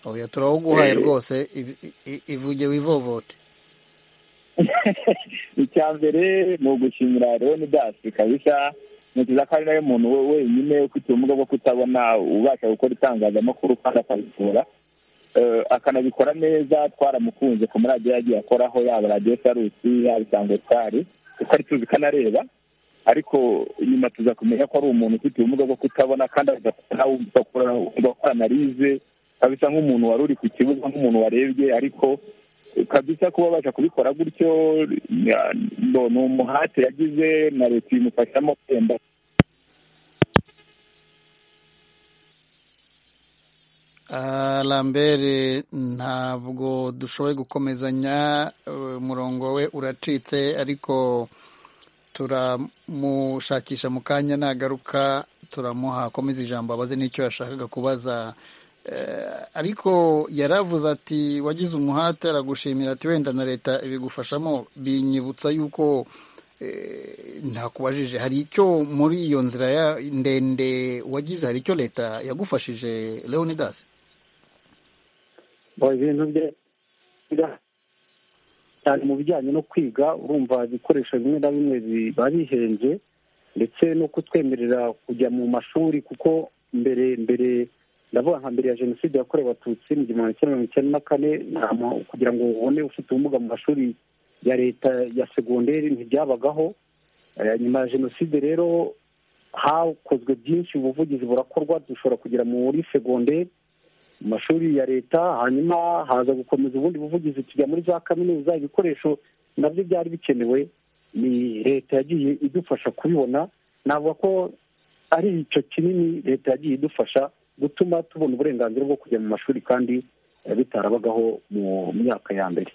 oya turawuguhaye rwose ivuge wivovote icya mbere ni ugushimira leonidasi kabisa ntekereza ko ari nawe muntu wenyine ufite ubumuga bwo kutabona ubasha gukora itangazamakuru kandi akabikora akanabikora neza twaramukunze ku maradiyo yagiye akoraho yaba radiyo sarusi yaba isango twari kuko ari tuzi ko anareba ariko nyuma tuza kumenya ko ari umuntu ufite ubumuga bwo kutabona kandi agakora analize kabisa nk'umuntu wari uri ku kibuga nk'umuntu warebye ariko kabisa kuba babasha kubikora gutyo ni umuhate yagize na leta ibimufashamo kwenda lambere ntabwo dushoboye gukomezanya umurongo we uracitse ariko turamushakisha mu kanya nagaruka turamuha akomeza ijambo abaze n'icyo yashakaga kubaza ariko yaravuze ati wagize umuhate aragushimira ati wenda na leta ibigufashamo binyibutsa yuko ntakubajije hari icyo muri iyo nzira ndende wagize hari icyo leta yagufashije leonidas ibintu bya cyane mu bijyanye no kwiga urumva ibikoresho bimwe na bimwe biba bihenze ndetse no kutwemerera kujya mu mashuri kuko mbere mbere ndavuga nka mbere ya jenoside yakorewe abatutsi mu gihumbi kimwe mirongo icyenda na kane kugira ngo ubone ufite ubumuga mu mashuri ya leta ya segonderi ntibyabagaho nyuma ya jenoside rero hakozwe byinshi ubuvugizi burakorwa dushobora kugera muri segonderi mu mashuri ya leta hanyuma haza gukomeza ubundi buvugizi tujya muri za kaminuza ibikoresho nabyo byari bikenewe ni leta yagiye idufasha kubibona navuga ko ari icyo kinini leta yagiye idufasha gutuma tubona uburenganzira bwo kujya mu mashuri kandi bitarabagaho mu myaka ya mbere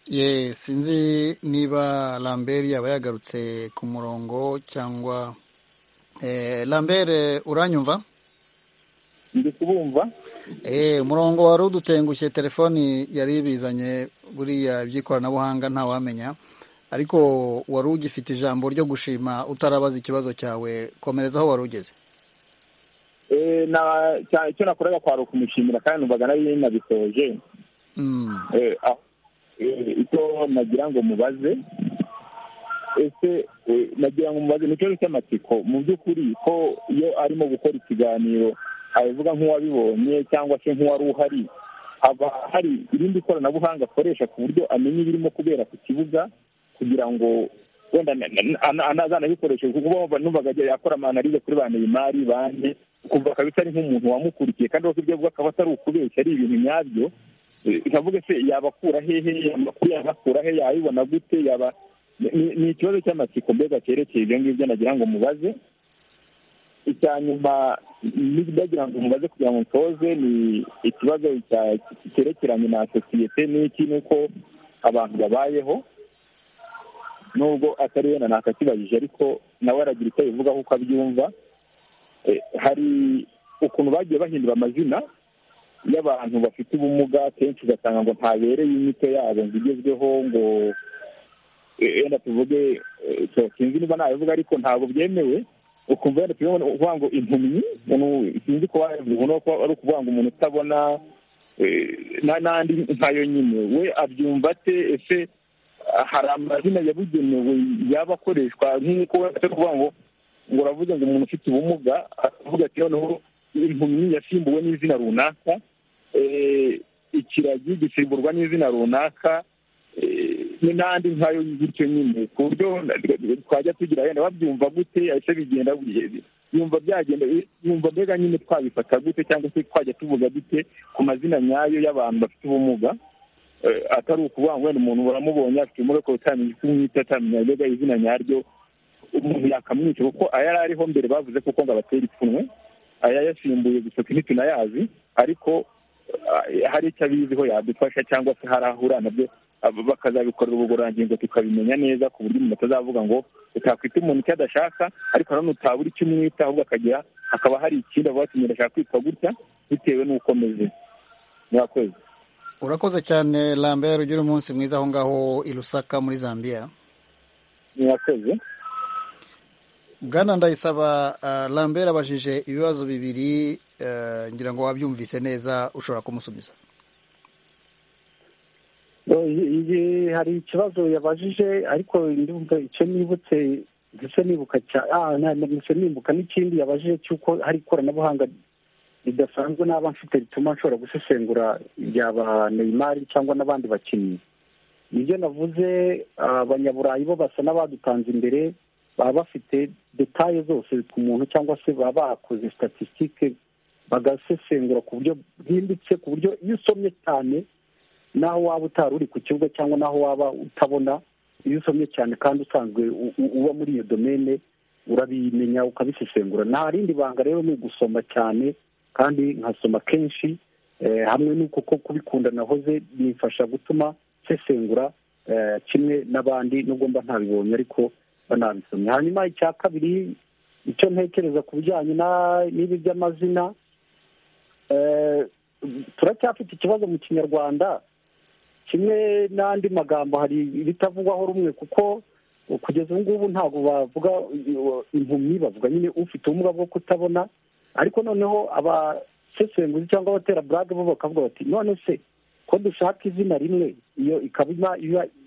ye sinzi niba lambert yaba yagarutse ku murongo cyangwa lambert uranyumva ndi kubumva umurongo wari udutengushye telefoni yari ibizanye buriya iby'ikoranabuhanga ntawamenya ariko wari ugifite ijambo ryo gushima utarabaza ikibazo cyawe komereza aho wari ugeze icyo nakoraga kwari ukumushimira kandi numvaga nari nabisoje icyo nagira ngo mubaze ese nagira ngo mubaze ni ikibazo cy'amatsiko mu by'ukuri ko iyo arimo gukora ikiganiro abivuga nk'uwabibonye cyangwa se nk'uwari uhari haba hari irindi koranabuhanga akoresha ku buryo amenya ibirimo kubera ku kibuga kugira ngo wenda anazanabikoreshe kuko numvaga akora amanarize kuri ba neymari bande ukumva akabisa ari nk'umuntu wamukurikiye kandi wese ibyo avuga akaba atari ukubeshya ari ibintu nyabyo ikavuga se yabakura hehe amakuru yabakura he yayibona gute yaba ni ikibazo cy'amatsiko mbega cyerekeye ibyo ngibyo nagira ngo mubaze icya nyuma n'ibyagira ngo mubaze kugira ngo nsoze ni ikibazo cyerekeranye na sosiyete n'iki nuko abantu babayeho nubwo atari wenda ntakakibajije ariko nawe aragira icyo abivugaho uko abyumva hari ukuntu bagiye bahindura amazina y'abantu bafite ubumuga kenshi ugasanga ngo ntabereye inyito yabo ngo igezweho ngo wenda tuvuge sinzi niba nabivuga ariko ntabwo byemewe ukumva wenda tubona uvuga ngo impumyi sinzi kuba ari ukuvuga ngo umuntu utabona n'andi nkayo nyine we abyumva ate ese hari amazina yabugenewe yaba akoreshwa nk'uko we kuvuga ngo ngo uravuze ngo umuntu ufite ubumuga akavuga ati noneho impumyi yasimbuwe n'izina runaka ikiragi gisimburwa n'izina runaka n'andi nkayo gutyo nyine ku buryo twajya tugira wenda babyumva gute ese bigenda yumva byagenda yumva mbega nyine twabifata gute cyangwa se twajya tuvuga dute ku mazina nyayo y'abantu bafite ubumuga atari ukuvuga ngo wenda umuntu uramubonye afite umureko utamenya icyo umwita atamenya mbega izina nyaryo umuntu yakamwica kuko ayari ariho mbere bavuze kuko ngo abatera ipfunwe ayayasimbuye gusa ntitunayazi ariko hari icyo abiziho yadufasha cyangwa se hari aho ura nabyo bakazabikorera ubugororangingo tukabimenya neza ku buryo umuntu atazavuga ngo utakwita umuntu icyo adashaka ariko nanone utabura icyo umwita ahubwo akagira hakaba hari ikindi avuga ati ashaka kwitwa gutya bitewe n'uko ameze murakoze urakoze cyane lambert ugira umunsi mwiza aho ngaho i rusaka muri zambia murakoze bwana ndayisaba lambert abajije ibibazo bibiri ngira ngo wabyumvise neza ushobora kumusubiza hari ikibazo yabajije ariko ndumva icyo nibutse ndetse nibuka ndetse nibuka n'ikindi yabajije cy'uko hari ikoranabuhanga ridasanzwe n'aba mfite rituma nshobora gusesengura ibyaba neymari cyangwa n'abandi bakinnyi nibyo navuze abanyaburayi bo basa n'abadutanze imbere baba bafite detaye zose ku muntu cyangwa se baba bakoze statisitike bagasesengura ku buryo bwimbitse ku buryo iyo usomye cyane naho waba utari uri ku kibuga cyangwa naho waba utabona iyo usomye cyane kandi usanzwe uba muri iyo domene urabimenya ukabisesengura nta rindi banga rero ni ugusoma cyane kandi nkasoma kenshi hamwe n'uko kubikunda nahoze bimfasha gutuma nsesengura kimwe n'abandi nubwo mba ntabibonye ariko banabisomye hanyuma icya kabiri icyo ntekereza ku bijyanye n'ibi by'amazina turacyafite ikibazo mu kinyarwanda kimwe n'andi magambo hari ibitavugwaho rumwe kuko kugeza ubu ngubu ntabwo bavuga impumyi bavuga nyine ufite ubumuga bwo kutabona ariko noneho abasesenguzi cyangwa abatera burage bo bakavuga bati none se ko dushaka izina rimwe iyo ikaba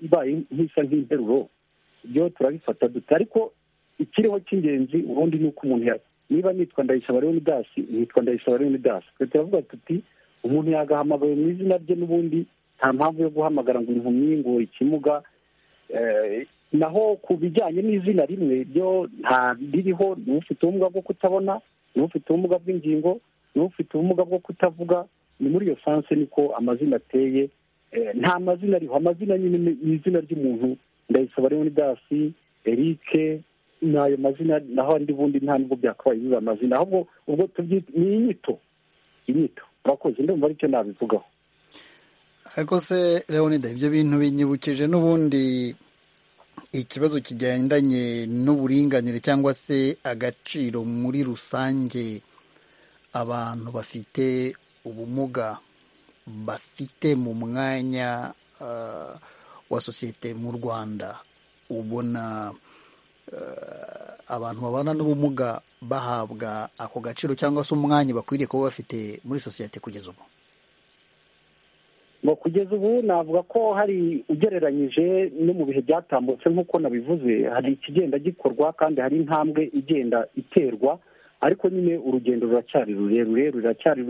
ibaye nk'isa nk'interuro ibyo turabifata dute ariko ikiriho cy'ingenzi ubundi ni uko umuntu niba nitwa ndayisaba leonidasi nitwa ndayisaba leonidasi twe turavuga tuti umuntu yagahamagawe mu izina rye n'ubundi nta mpamvu yo guhamagara ngo impumyi ngo ikimuga naho ku bijyanye n'izina rimwe byo nta biriho ni ufite ubumuga bwo kutabona ni ufite ubumuga bw'ingingo ni ufite ubumuga bwo kutavuga ni muri iyo sanse niko amazina ateye nta mazina ariho amazina nyine ni izina ry'umuntu ndayisaba leonidasi erike ni ayo mazina naho andi bundi nta nubwo byakabaye biba amazina ahubwo ubwo tubyita ni inyito inyito murakoze ndumva aricyo nabivugaho ariko se leonide ibyo bintu binyibukije n'ubundi ikibazo kigendanye n'uburinganire cyangwa se agaciro muri rusange abantu bafite ubumuga bafite mu mwanya wa sosiyete mu rwanda ubona abantu babana n'ubumuga bahabwa ako gaciro cyangwa se umwanya bakwiriye kuba bafite muri sosiyete kugeza ubu ngo kugeza ubu navuga ko hari ugereranyije no mu bihe byatambutse nk'uko nabivuze hari ikigenda gikorwa kandi hari intambwe igenda iterwa ariko nyine urugendo ruracyari rurerure ruracyari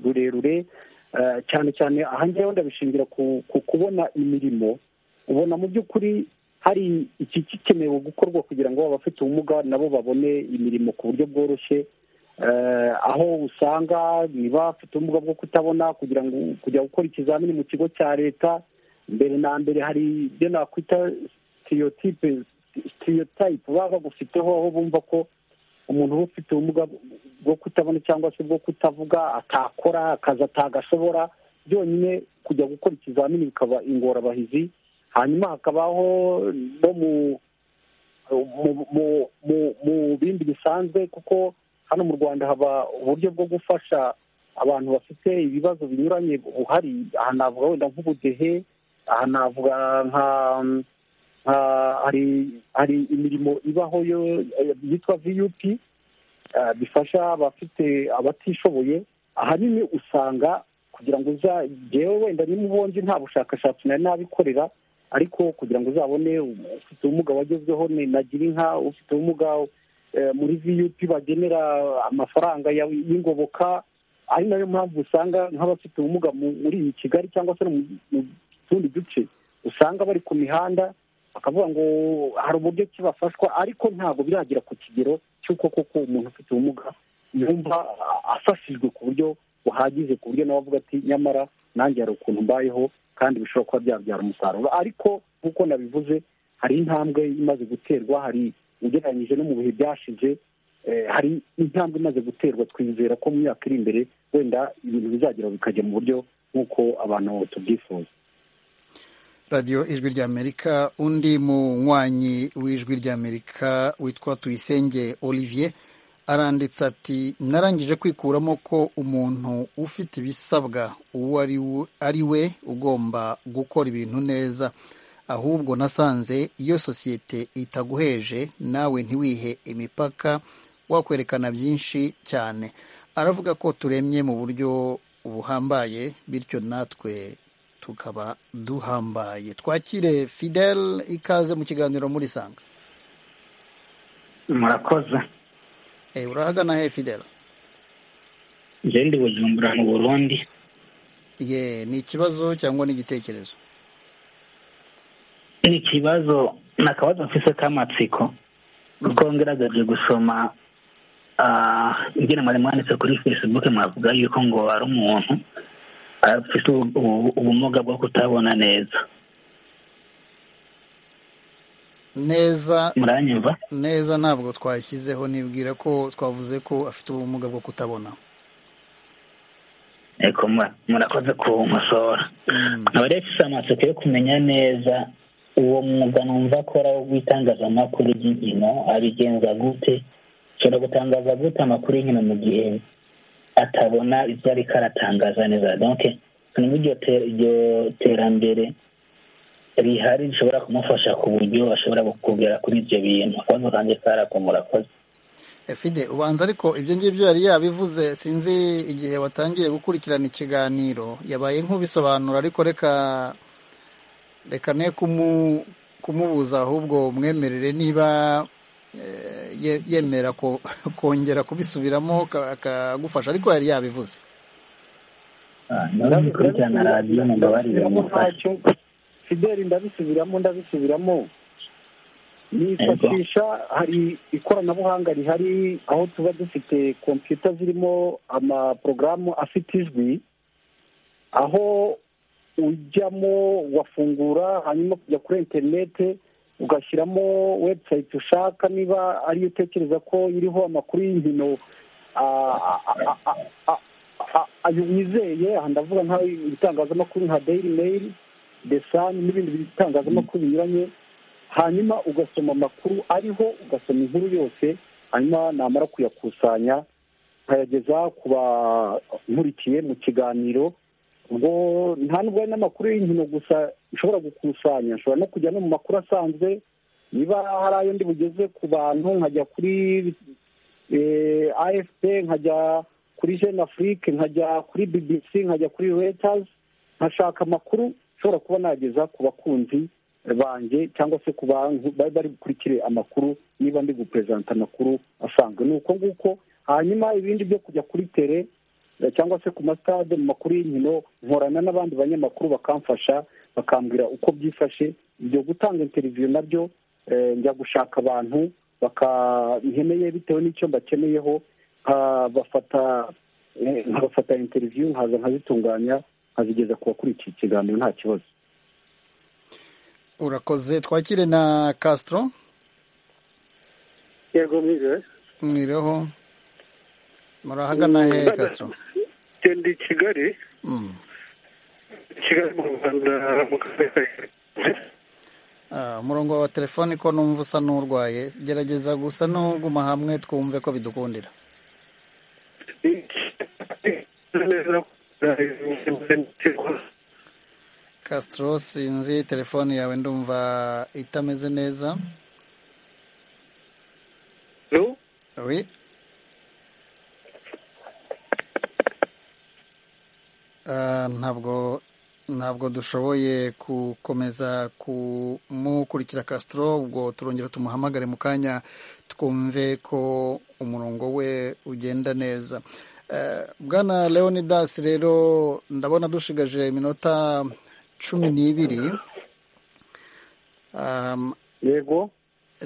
rurerure cyane cyane aha ngewe ndabishingira ku kubona imirimo ubona mu by'ukuri hari iki gikenewe gukorwa kugira ngo abafite ubumuga nabo babone imirimo ku buryo bworoshye aho usanga niba bafite ubumuga bwo kutabona kugira ngo kujya gukora ikizamini mu kigo cya leta mbere na mbere hari ibyo nakwita sitiyotipe sitiyotayipe baba bagufiteho aho bumva ko umuntu uba ufite ubumuga bwo kutabona cyangwa se bwo kutavuga atakora akazi atagashobora byonyine kujya gukora ikizamini bikaba ingorabahizi hanyuma hakabaho no mu bindi bisanzwe kuko hano mu rwanda haba uburyo bwo gufasha abantu bafite ibibazo binyuranye buhari aha navuga wenda nk'ubudehe aha navuga nka hari imirimo ibaho yitwa viyupi bifasha abafite abatishoboye ahanini usanga kugira ngo uzajyewe wenda n'umubundi nta bushakashatsi nari nabikorera ariko kugira ngo uzabone ufite ubumuga wagezweho nagira inka ufite ubumuga muri viyupi bagenera amafaranga y'ingoboka ari nayo mpamvu usanga nk'abafite ubumuga muri iyi kigali cyangwa se mu tundi duce usanga bari ku mihanda bakavuga ngo hari uburyo ki bafashwa ariko ntabwo biragera ku kigero cy'uko koko umuntu ufite ubumuga yumva afashijwe ku buryo buhagije ku buryo nawe avuga ati nyamara nanjye hari ukuntu mbayeho kandi bishobora kuba byabyara umusaruro ariko nk'uko nabivuze hari intambwe imaze guterwa hari ugereranyije no mu bihe byashize hari intambwe imaze guterwa twizera ko mu myaka iri imbere wenda ibintu bizagira bikajya mu buryo nk'uko abantu tubyifuza radiyo ijwi ry'amerika undi munywanyi w'ijwi ry'amerika witwa tuyisenge olivier aranditse ati narangije kwikuramo ko umuntu ufite ibisabwa uwo ari we ugomba gukora ibintu neza ahubwo nasanze iyo sosiyete itaguheje nawe ntiwihe imipaka wakwerekana byinshi cyane aravuga ko turemye mu buryo buhambaye bityo natwe tukaba duhambaye twakire fidele ikaze mu kiganiro muri sanga murakoze urahagana he fidela ndi bujumbura mu burundi ye ni ikibazo cyangwa ni igitekerezo ni ikibazo ni akabazo mfise k'amatsiko kuko ngaragaje gusoma ingene mwari mwanditse kuri facebook mwavuga yuko ngo ari umuntu afite ubumuga bwo kutabona neza neza muranyumva neza ntabwo twashyizeho nibwira ko twavuze ko afite ubumuga bwo kutabona murakoze ku nkosora nkaba rero ifite amatsiko yo kumenya neza uwo mwuga numva akora wo w'itangazamakuru ry'inkino abigenza gute ashobora gutangaza gute amakuru y'inkino mu gihe atabona ibyo ariko aratangaza neza donke ni muri iryo terambere rihari rishobora kumufasha ku buryo ashobora kugera kuri ibyo bintu akabazo kanjye karako murakoze fide ubanza ariko ibyo ngibyo yari yabivuze sinzi igihe watangiye gukurikirana ikiganiro yabaye nk'ubisobanura ariko reka reka ne kumubuza ahubwo umwemerere niba yemera kongera kubisubiramo akagufasha ariko yari yabivuze ntibabikurikirana radiyo mubabarire ntacyo fideli ndabisubiramo ndabisubiramo nifashisha hari ikoranabuhanga rihari aho tuba dufite kompiyuta zirimo amaporogaramu afite ijwi aho ujyamo wafungura hanyuma kujya kuri interinete ugashyiramo webusayiti ushaka niba ariyo utekereza ko iriho amakuru y'inkino ayo wizeye aha ndavuga nk'ibitangazamakuru nka dayiri meyiri desani n'ibindi bitangazamakuru binyuranye hanyuma ugasoma amakuru ariho ugasoma inkuru yose hanyuma namara kuyakusanya nkayageza ku bankurikiye mu kiganiro ubwo nta nubwo ari n'amakuru y'inkino gusa nshobora gukusanya nshobora no kujya no mu makuru asanzwe niba hari ayo ndi bugeze ku bantu nkajya kuri afp nkajya kuri jene afurike nkajya kuri bbc nkajya kuri reuters nkashaka amakuru nshobora kuba nageza ku bakunzi banjye cyangwa se ku bantu bari bari bukurikire amakuru niba ndi guperezanta amakuru asanzwe ni uko nguko hanyuma ibindi byo kujya kuri tere cyangwa se ku masitade mu makuru y'inkino nkorana n'abandi banyamakuru bakamfasha bakambwira uko byifashe ibyo gutanga interiviyo nabyo njya gushaka abantu bakankeneye bitewe n'icyo mbakeneyeho nkabafata interiviyo nkaza nkazitunganya nkazigeza ku bakurikiye ikiganiro nta kibazo urakoze twakire na kasitoro yego mwiriwe mwiriweho murahagana he kasitoro ndi kigali kigali mu rwanda mu karere umurongo wa telefone ko numva usa n'urwaye gerageza gusa n'uguma hamwe twumve ko bidukundira kasitoro sinzi telefone yawe ndumva itameze neza ntabwo ntabwo dushoboye gukomeza kumukurikira Castro ubwo turongera tumuhamagare mu kanya twumve ko umurongo we ugenda neza bwana leonidas rero ndabona dushigaje iminota cumi n'ibiri yego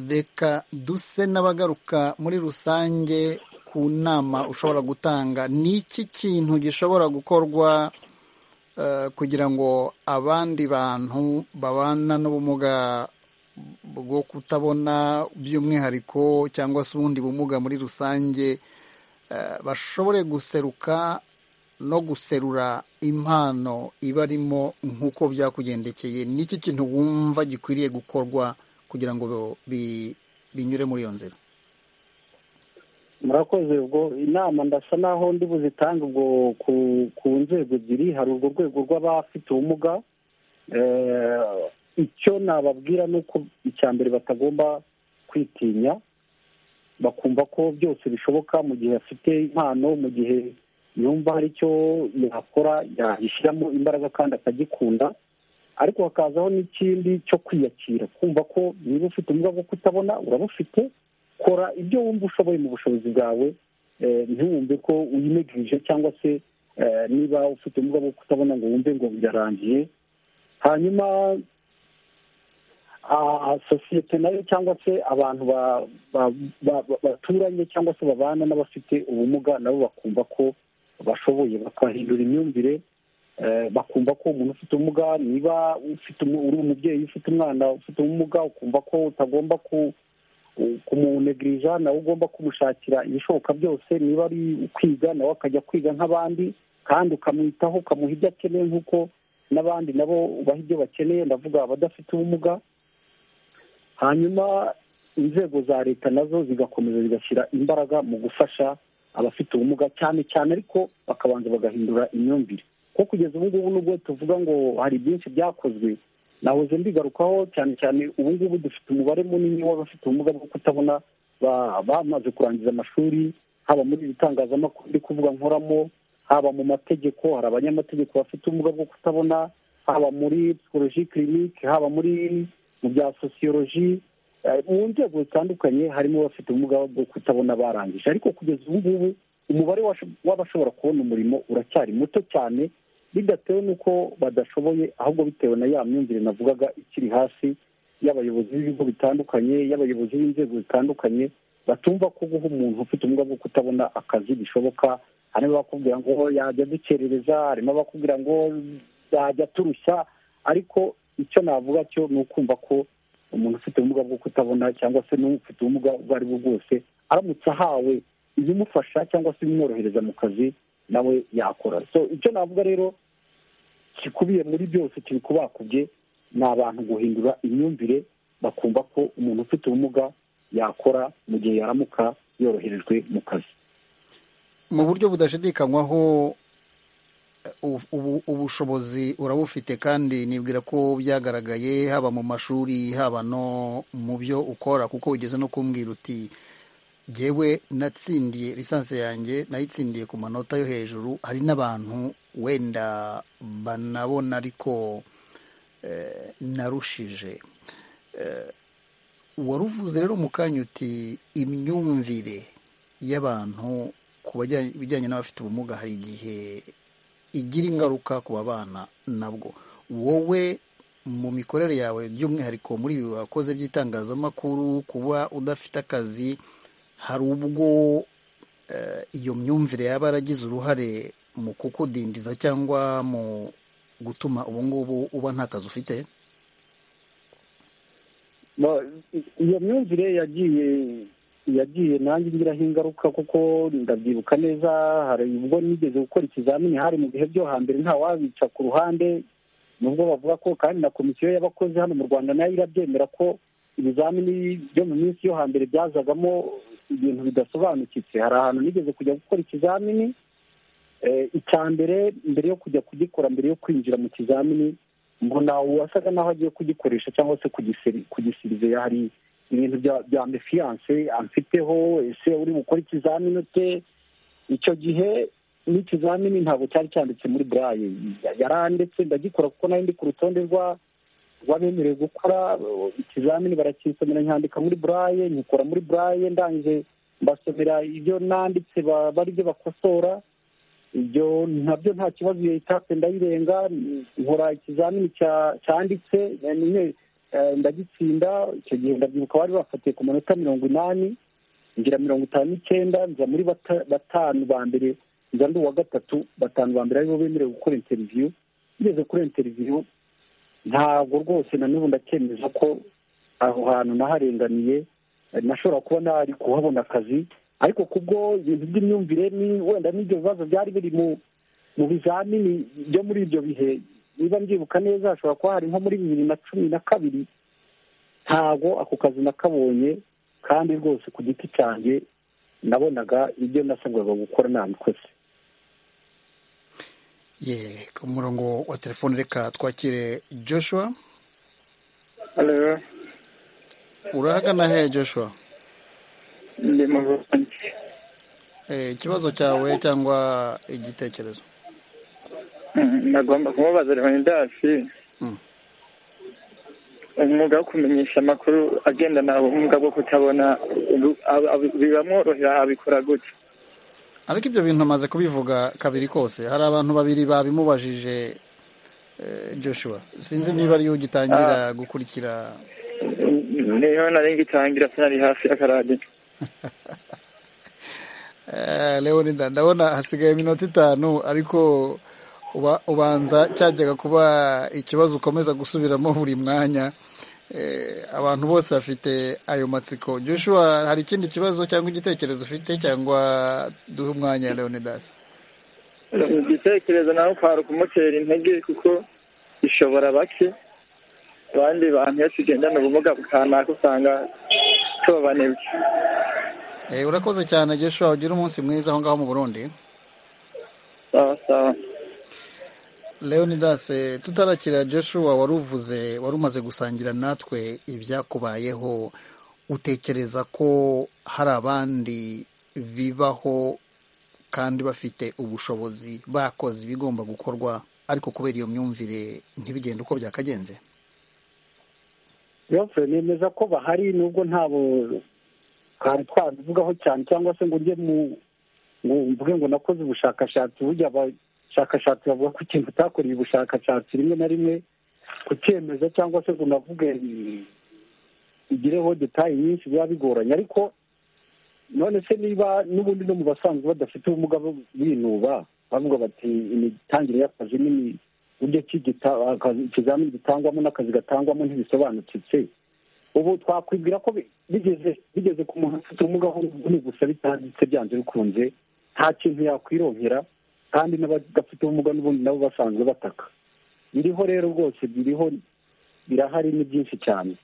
reka duse n'abagaruka muri rusange ku nama ushobora gutanga ni iki kintu gishobora gukorwa kugira ngo abandi bantu babana n'ubumuga bwo kutabona by'umwihariko cyangwa se ubundi bumuga muri rusange bashobore guseruka no guserura impano ibarimo nk'uko byakugendekeye ni iki kintu wumva gikwiriye gukorwa kugira ngo binyure muri iyo nzira murakoze ubwo inama ndasa naho ndi buzitange ubwo ku nzego ebyiri hari urwo rwego rw'abafite ubumuga icyo nababwira ni uko icya mbere batagomba kwitinya bakumva ko byose bishoboka mu gihe afite impano mu gihe yumva hari icyo yakora yashyiramo imbaraga kandi akagikunda ariko hakazaho n'ikindi cyo kwiyakira kumva ko niba ufite ubumuga bwo kutabona urabufite kora ibyo wumva ushoboye mu bushobozi bwawe ntiwumve ko uyinegirije cyangwa se niba ufite ubumuga bwo kutabona ngo wumve ngo birarangiye hanyuma sosiyete nayo cyangwa se abantu baturanye cyangwa se babana n'abafite ubumuga nabo bakumva ko bashoboye bakahindura imyumvire bakumva ko umuntu ufite ubumuga niba uri umubyeyi ufite umwana ufite ubumuga ukumva ko utagomba ku kumunegirija nawe ugomba kumushakira ibishoboka byose niba ari kwiga nawe akajya kwiga nk'abandi kandi ukamwitaho ukamuha ibyo akeneye nk'uko n'abandi nabo ubaha ibyo bakeneye ndavuga abadafite ubumuga hanyuma inzego za leta nazo zigakomeza zigashyira imbaraga mu gufasha abafite ubumuga cyane cyane ariko bakabanza bagahindura imyumvire kuko kugeza ubu ngubu nubwo tuvuga ngo hari byinshi byakozwe nahoze mbigarukaho cyane cyane ubu ngubu dufite umubare munini w'abafite ubumuga bwo kutabona bamaze kurangiza amashuri haba muri ibitangazamakuru ndi kuvuga nkoramo haba mu mategeko hari abanyamategeko bafite ubumuga bwo kutabona haba muri psikoloji kirinike haba muri mu bya sosiyoloji mu nzego zitandukanye harimo abafite ubumuga bwo kutabona barangije ariko kugeza ubu ngubu umubare w'abashobora kubona umurimo uracyari muto cyane bidatewe n'uko badashoboye ahubwo bitewe na ya myumvire navugaga ikiri hasi y'abayobozi b'ibigo bitandukanye y'abayobozi b'inzego zitandukanye batumva ko guha umuntu ufite ubumuga bwo kutabona akazi bishoboka harimo abakubwira ngo yajya dukerereza harimo abakubwira ngo yajya turushya ariko icyo navuga cyo ni ukumva ko umuntu ufite ubumuga bwo kutabona cyangwa se n'ufite ubumuga ubwo ari bwo bwose aramutse ahawe ibimufasha cyangwa se ibimworohereza mu kazi nawe yakora so icyo navuga rero gikubiye muri byose kiri kubakubye ni abantu guhindura imyumvire bakumva ko umuntu ufite ubumuga yakora mu gihe yaramuka yoroherejwe mu kazi mu buryo budashidikanywaho ubushobozi urabufite kandi nibwira ko byagaragaye haba mu mashuri haba no mu byo ukora kuko ugeze no kumbwira uti yewe natsindiye lisansi yanjye nayitsindiye ku manota yo hejuru hari n'abantu wenda banabona ariko narushije waruvuze rero mu kanya uti imyumvire y'abantu ku bijyanye n'abafite ubumuga hari igihe igira ingaruka ku babana nabwo wowe mu mikorere yawe by'umwihariko muri ibi wakoze by'itangazamakuru kuba udafite akazi hari ubwo iyo myumvire yaba yaragize uruhare mu kukudindiza cyangwa mu gutuma ubu ngubu uba nta kazi ufite iyo myumvire yagiye yagiye nanjye ngiraho ingaruka kuko ndabyibuka neza hari ubwo nigeze gukora ikizamini hari mu bihe byo hambere nta wabica ku ruhande nubwo bavuga ko kandi na komisiyo y'abakozi hano mu rwanda nayo irabyemera ko ibizamini byo mu minsi yo hambere byazagamo ibintu bidasobanukitse hari ahantu nigeze kujya gukora ikizamini icya mbere mbere yo kujya kugikora mbere yo kwinjira mu kizamini mbona uwasaga naho agiye kugikoresha cyangwa se kugisirizeya hari ibintu bya mefiyanse amfiteho ese uri gukora ikizamini ute icyo gihe n'ikizamini ntabwo cyari cyanditse muri burayi yaranditse ndagikora kuko nari ndi ku rutonde rw'abemerewe gukora ikizamini barakisomera nyandika muri burayi nyikora muri burayi ndangije mbasomera ibyo nanditse bari byo bakosora ibyo nabyo nta kibazo iyo itatse ndayirenga nkora ikizamini cyanditse ndagitsinda icyo gihe ndabyibuka bari bafatiye ku manota mirongo inani ngira mirongo itanu n'icyenda nza muri batanu ba mbere nza ndi uwa gatatu batanu ba mbere aribo bemerewe gukora interiviyu ngeze kuri interiviyu ntabwo rwose na n'ubu ndakemeza ko aho hantu naharenganiye nashobora kuba nari kuhabona akazi ariko kubwo ibintu by'imyumvire ni wenda n'ibyo bibazo byari biri mu bizamini byo muri ibyo bihe niba mbyibuka neza hashobora kuba hari nko muri bibiri na cumi na kabiri ntabwo ako kazi nakabonye kandi rwose ku giti cyanjye nabonaga ibyo nasabwaga gukora nabikoze ye ku murongo wa telefone reka twakire joshua urahagana he joshua ndi mu ikibazo cyawe cyangwa igitekerezo nagomba kumubaza leonidas umwuga wo kumenyesha amakuru agendana ubumuga bwo kutabona bibamworohera abikora gutya ariko ibyo bintu amaze kubivuga kabiri kose hari abantu babiri babimubajije joshua sinzi niba ariyo ugitangira gukurikira niyo nari ngitangira sinari hafi y'akaradiyo leonida ndabona hasigaye iminota itanu ariko ubanza cyajyaga kuba ikibazo ukomeza gusubiramo buri mwanya abantu bose bafite ayo matsiko joshua hari ikindi kibazo cyangwa igitekerezo ufite cyangwa duhe umwanya leonidas igitekerezo nawe kwari ukumutera intege kuko ishobora bake abandi bantu iyo tugendana ubumuga kanaka usanga tubabanebye Eh, urakoze cyane Joshua ugira umunsi mwiza aho ngaho mu Burundi sawa sawa Leonidas eh, tutarakira Joshua waruvuze warumaze gusangira natwe ibyakubayeho utekereza ko hari abandi bibaho kandi bafite ubushobozi bakoze ibigomba gukorwa ariko kubera iyo myumvire ntibigende uko byakagenze rero nemeza ko bahari nubwo ntabo twari twabivugaho cyane cyangwa se ngo ujye mu ngo mvuge ngo nakoze ubushakashatsi burya abashakashatsi bavuga ko ikintu utakoreye ubushakashatsi rimwe na rimwe kucyemeza cyangwa se ngo unavuge igireho detaye nyinshi biba bigoranye ariko none se niba n'ubundi no mu basanzwe badafite ubumuga bwo binuba bavuga bati imitangire y'akazi n'imi uburyo ki gita- akazi- ikizamini gitangwamo n'akazi gatangwamo ntibisobanukitse ubu twakwibwira ko bi- bigeze bigeze ku muntu ufite ubumuga bw'umubiri gusa bitanditse byanze bikunze nta kintu yakwironkera kandi n'abadafite ubumuga n'ubundi nabo basanzwe bataka biriho rero rwose biriho birahari ni byinshi cyane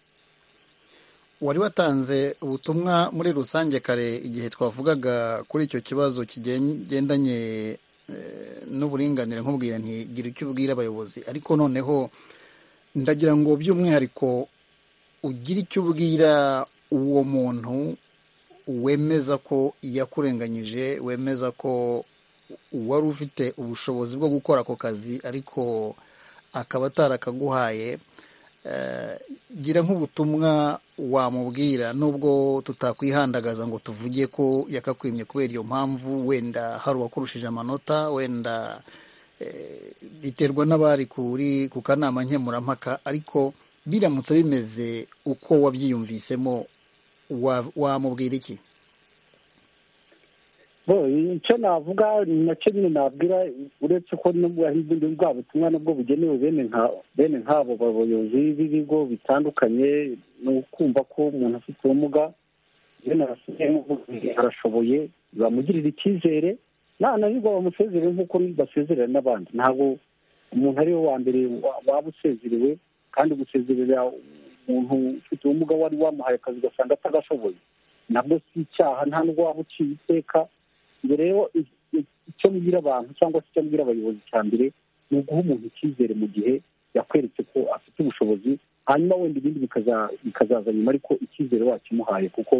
wari watanze ubutumwa muri rusange kare igihe twavugaga kuri icyo kibazo kigendanye eh, n'uburinganire nkubwira nti gira icyo ubwira abayobozi ariko noneho ndagira ngo by'umwihariko ugira icyo ubwira uwo muntu wemeza ko yakurenganyije wemeza ko wari ufite ubushobozi bwo gukora ako kazi ariko akaba atarakaguhaye Eh, gira nk'ubutumwa wamubwira nubwo tutakwihandagaza ngo tuvuge ko yakakwimye kubera iyo mpamvu wenda hari uwakurushije amanota wenda eh, biterwa n'abari kuri ku kanama nkemurampaka ariko biramutse bimeze uko wabyiyumvisemo wa- wamubwira iki bo icyo navuga ni nacyo nyine nabwira uretse ko nubwo hari ubundi bwa butumwa nabwo bugenewe bene nka bene nk'abo bayobozi b'ibigo bitandukanye ni ukumva ko umuntu afite ubumuga iyo narasigaye nkuvuga nti arashoboye bamugirira icyizere nananirwa bamusezerere nk'uko basezerera n'abandi ntabwo umuntu ari we wa mbere wa- waba usezerewe kandi gusezerera umuntu ufite ubumuga wari wamuhaye akazi ugasanga atagashoboye nabwo si icyaha nta n'ubwo waba uciye iteka ngo rero i- i- icyo mbwira abantu cyangwa se icyo mbwira abayobozi cya mbere ni uguha umuntu icyizere mu gihe yakweretse ko afite ubushobozi hanyuma wenda ibindi bikaza- bikazaza nyuma ariko icyizere wakimuhaye kuko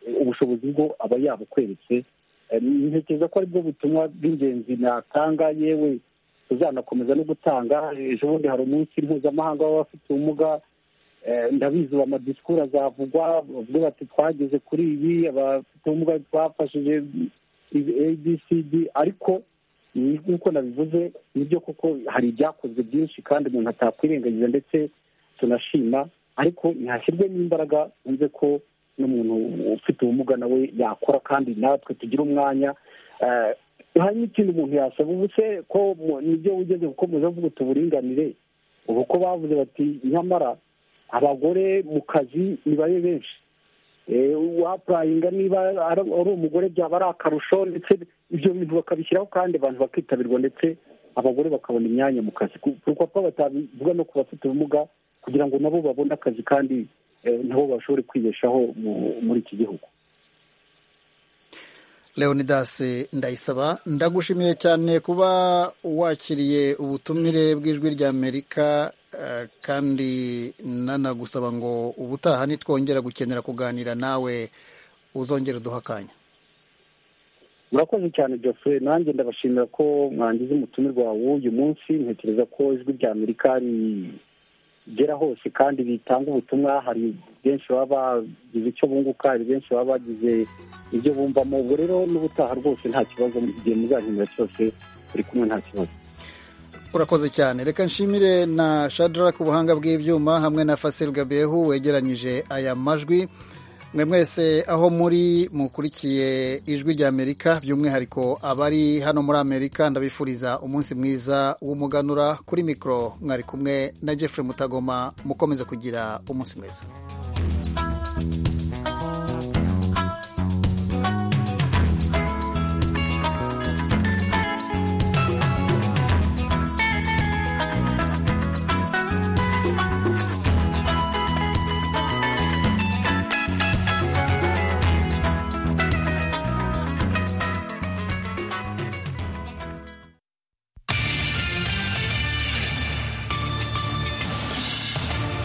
eh, ubushobozi bwo aba yabukweretse Eh, ntekereza ko aribwo butumwa bw'ingenzi natanga yewe tuzanakomeza no gutanga ejo bundi hari umunsi mpuzamahanga w'abafite ubumuga Eh, ndabizi ubu amadisikuru azavugwa bavuge bati twageze kuri ibi abafite ubumuga twafashije abcd ariko ni- nk'uko nabivuze nibyo koko hari ibyakozwe byinshi kandi umuntu atakwirengagiza ndetse tunashima ariko ntihashyirwe n'imbaraga wumve ko n'umuntu ufite ubumuga nawe yakora kandi natwe tugira umwanya Eh, hari n'ikindi umuntu yasaba ubu se ko mu- nibyo wigeze gukomeza uvuga uti uburinganire ubu ko bavuze bati nyamara abagore mu kazi nibabe benshi Eh, uwapurayinga niba ari ari umugore byaba ari akarusho ndetse ibyo bintu bakabishyiraho kandi abantu bakitabirwa ndetse abagore bakabona imyanya mu kazi Ku- kuko ko batabivuga no ku bafite ubumuga kugira ngo nabo babone akazi kandi eh, nabo bashobore kwibeshaho mu- muri iki gihugu leonidas ndayisaba ndagushimiye cyane kuba wakiriye ubutumire bw'ijwi ry'amerika eh, kandi nanagusaba ngo ubutaha nitwongera gukenera kuganira nawe uzongere uduhe akanya murakoze cyane jose nanjye ndabashimira ko mwangize umutumirwa w'uyu munsi ntekereza ko ijwi rya amerika rigera hose kandi ritanga ubutumwa hari benshi baba bagize icyo bunguka hari benshi baba bagize ibyo bumvamo ubwo rero n'ubutaha rwose nta kibazo igihe muzankenera cyose turi kumwe nta kibazo urakoze cyane reka nshimire na shadara ku buhanga bw'ibyuma hamwe na fasil gabehu wegeranyije aya majwi mwe mwese aho muri mukurikiye ijwi ry'amerika by'umwihariko abari hano muri amerika ndabifuriza umunsi mwiza w'umuganura kuri mikoro mwari kumwe na jeffrey mutagoma mukomeze kugira umunsi mwiza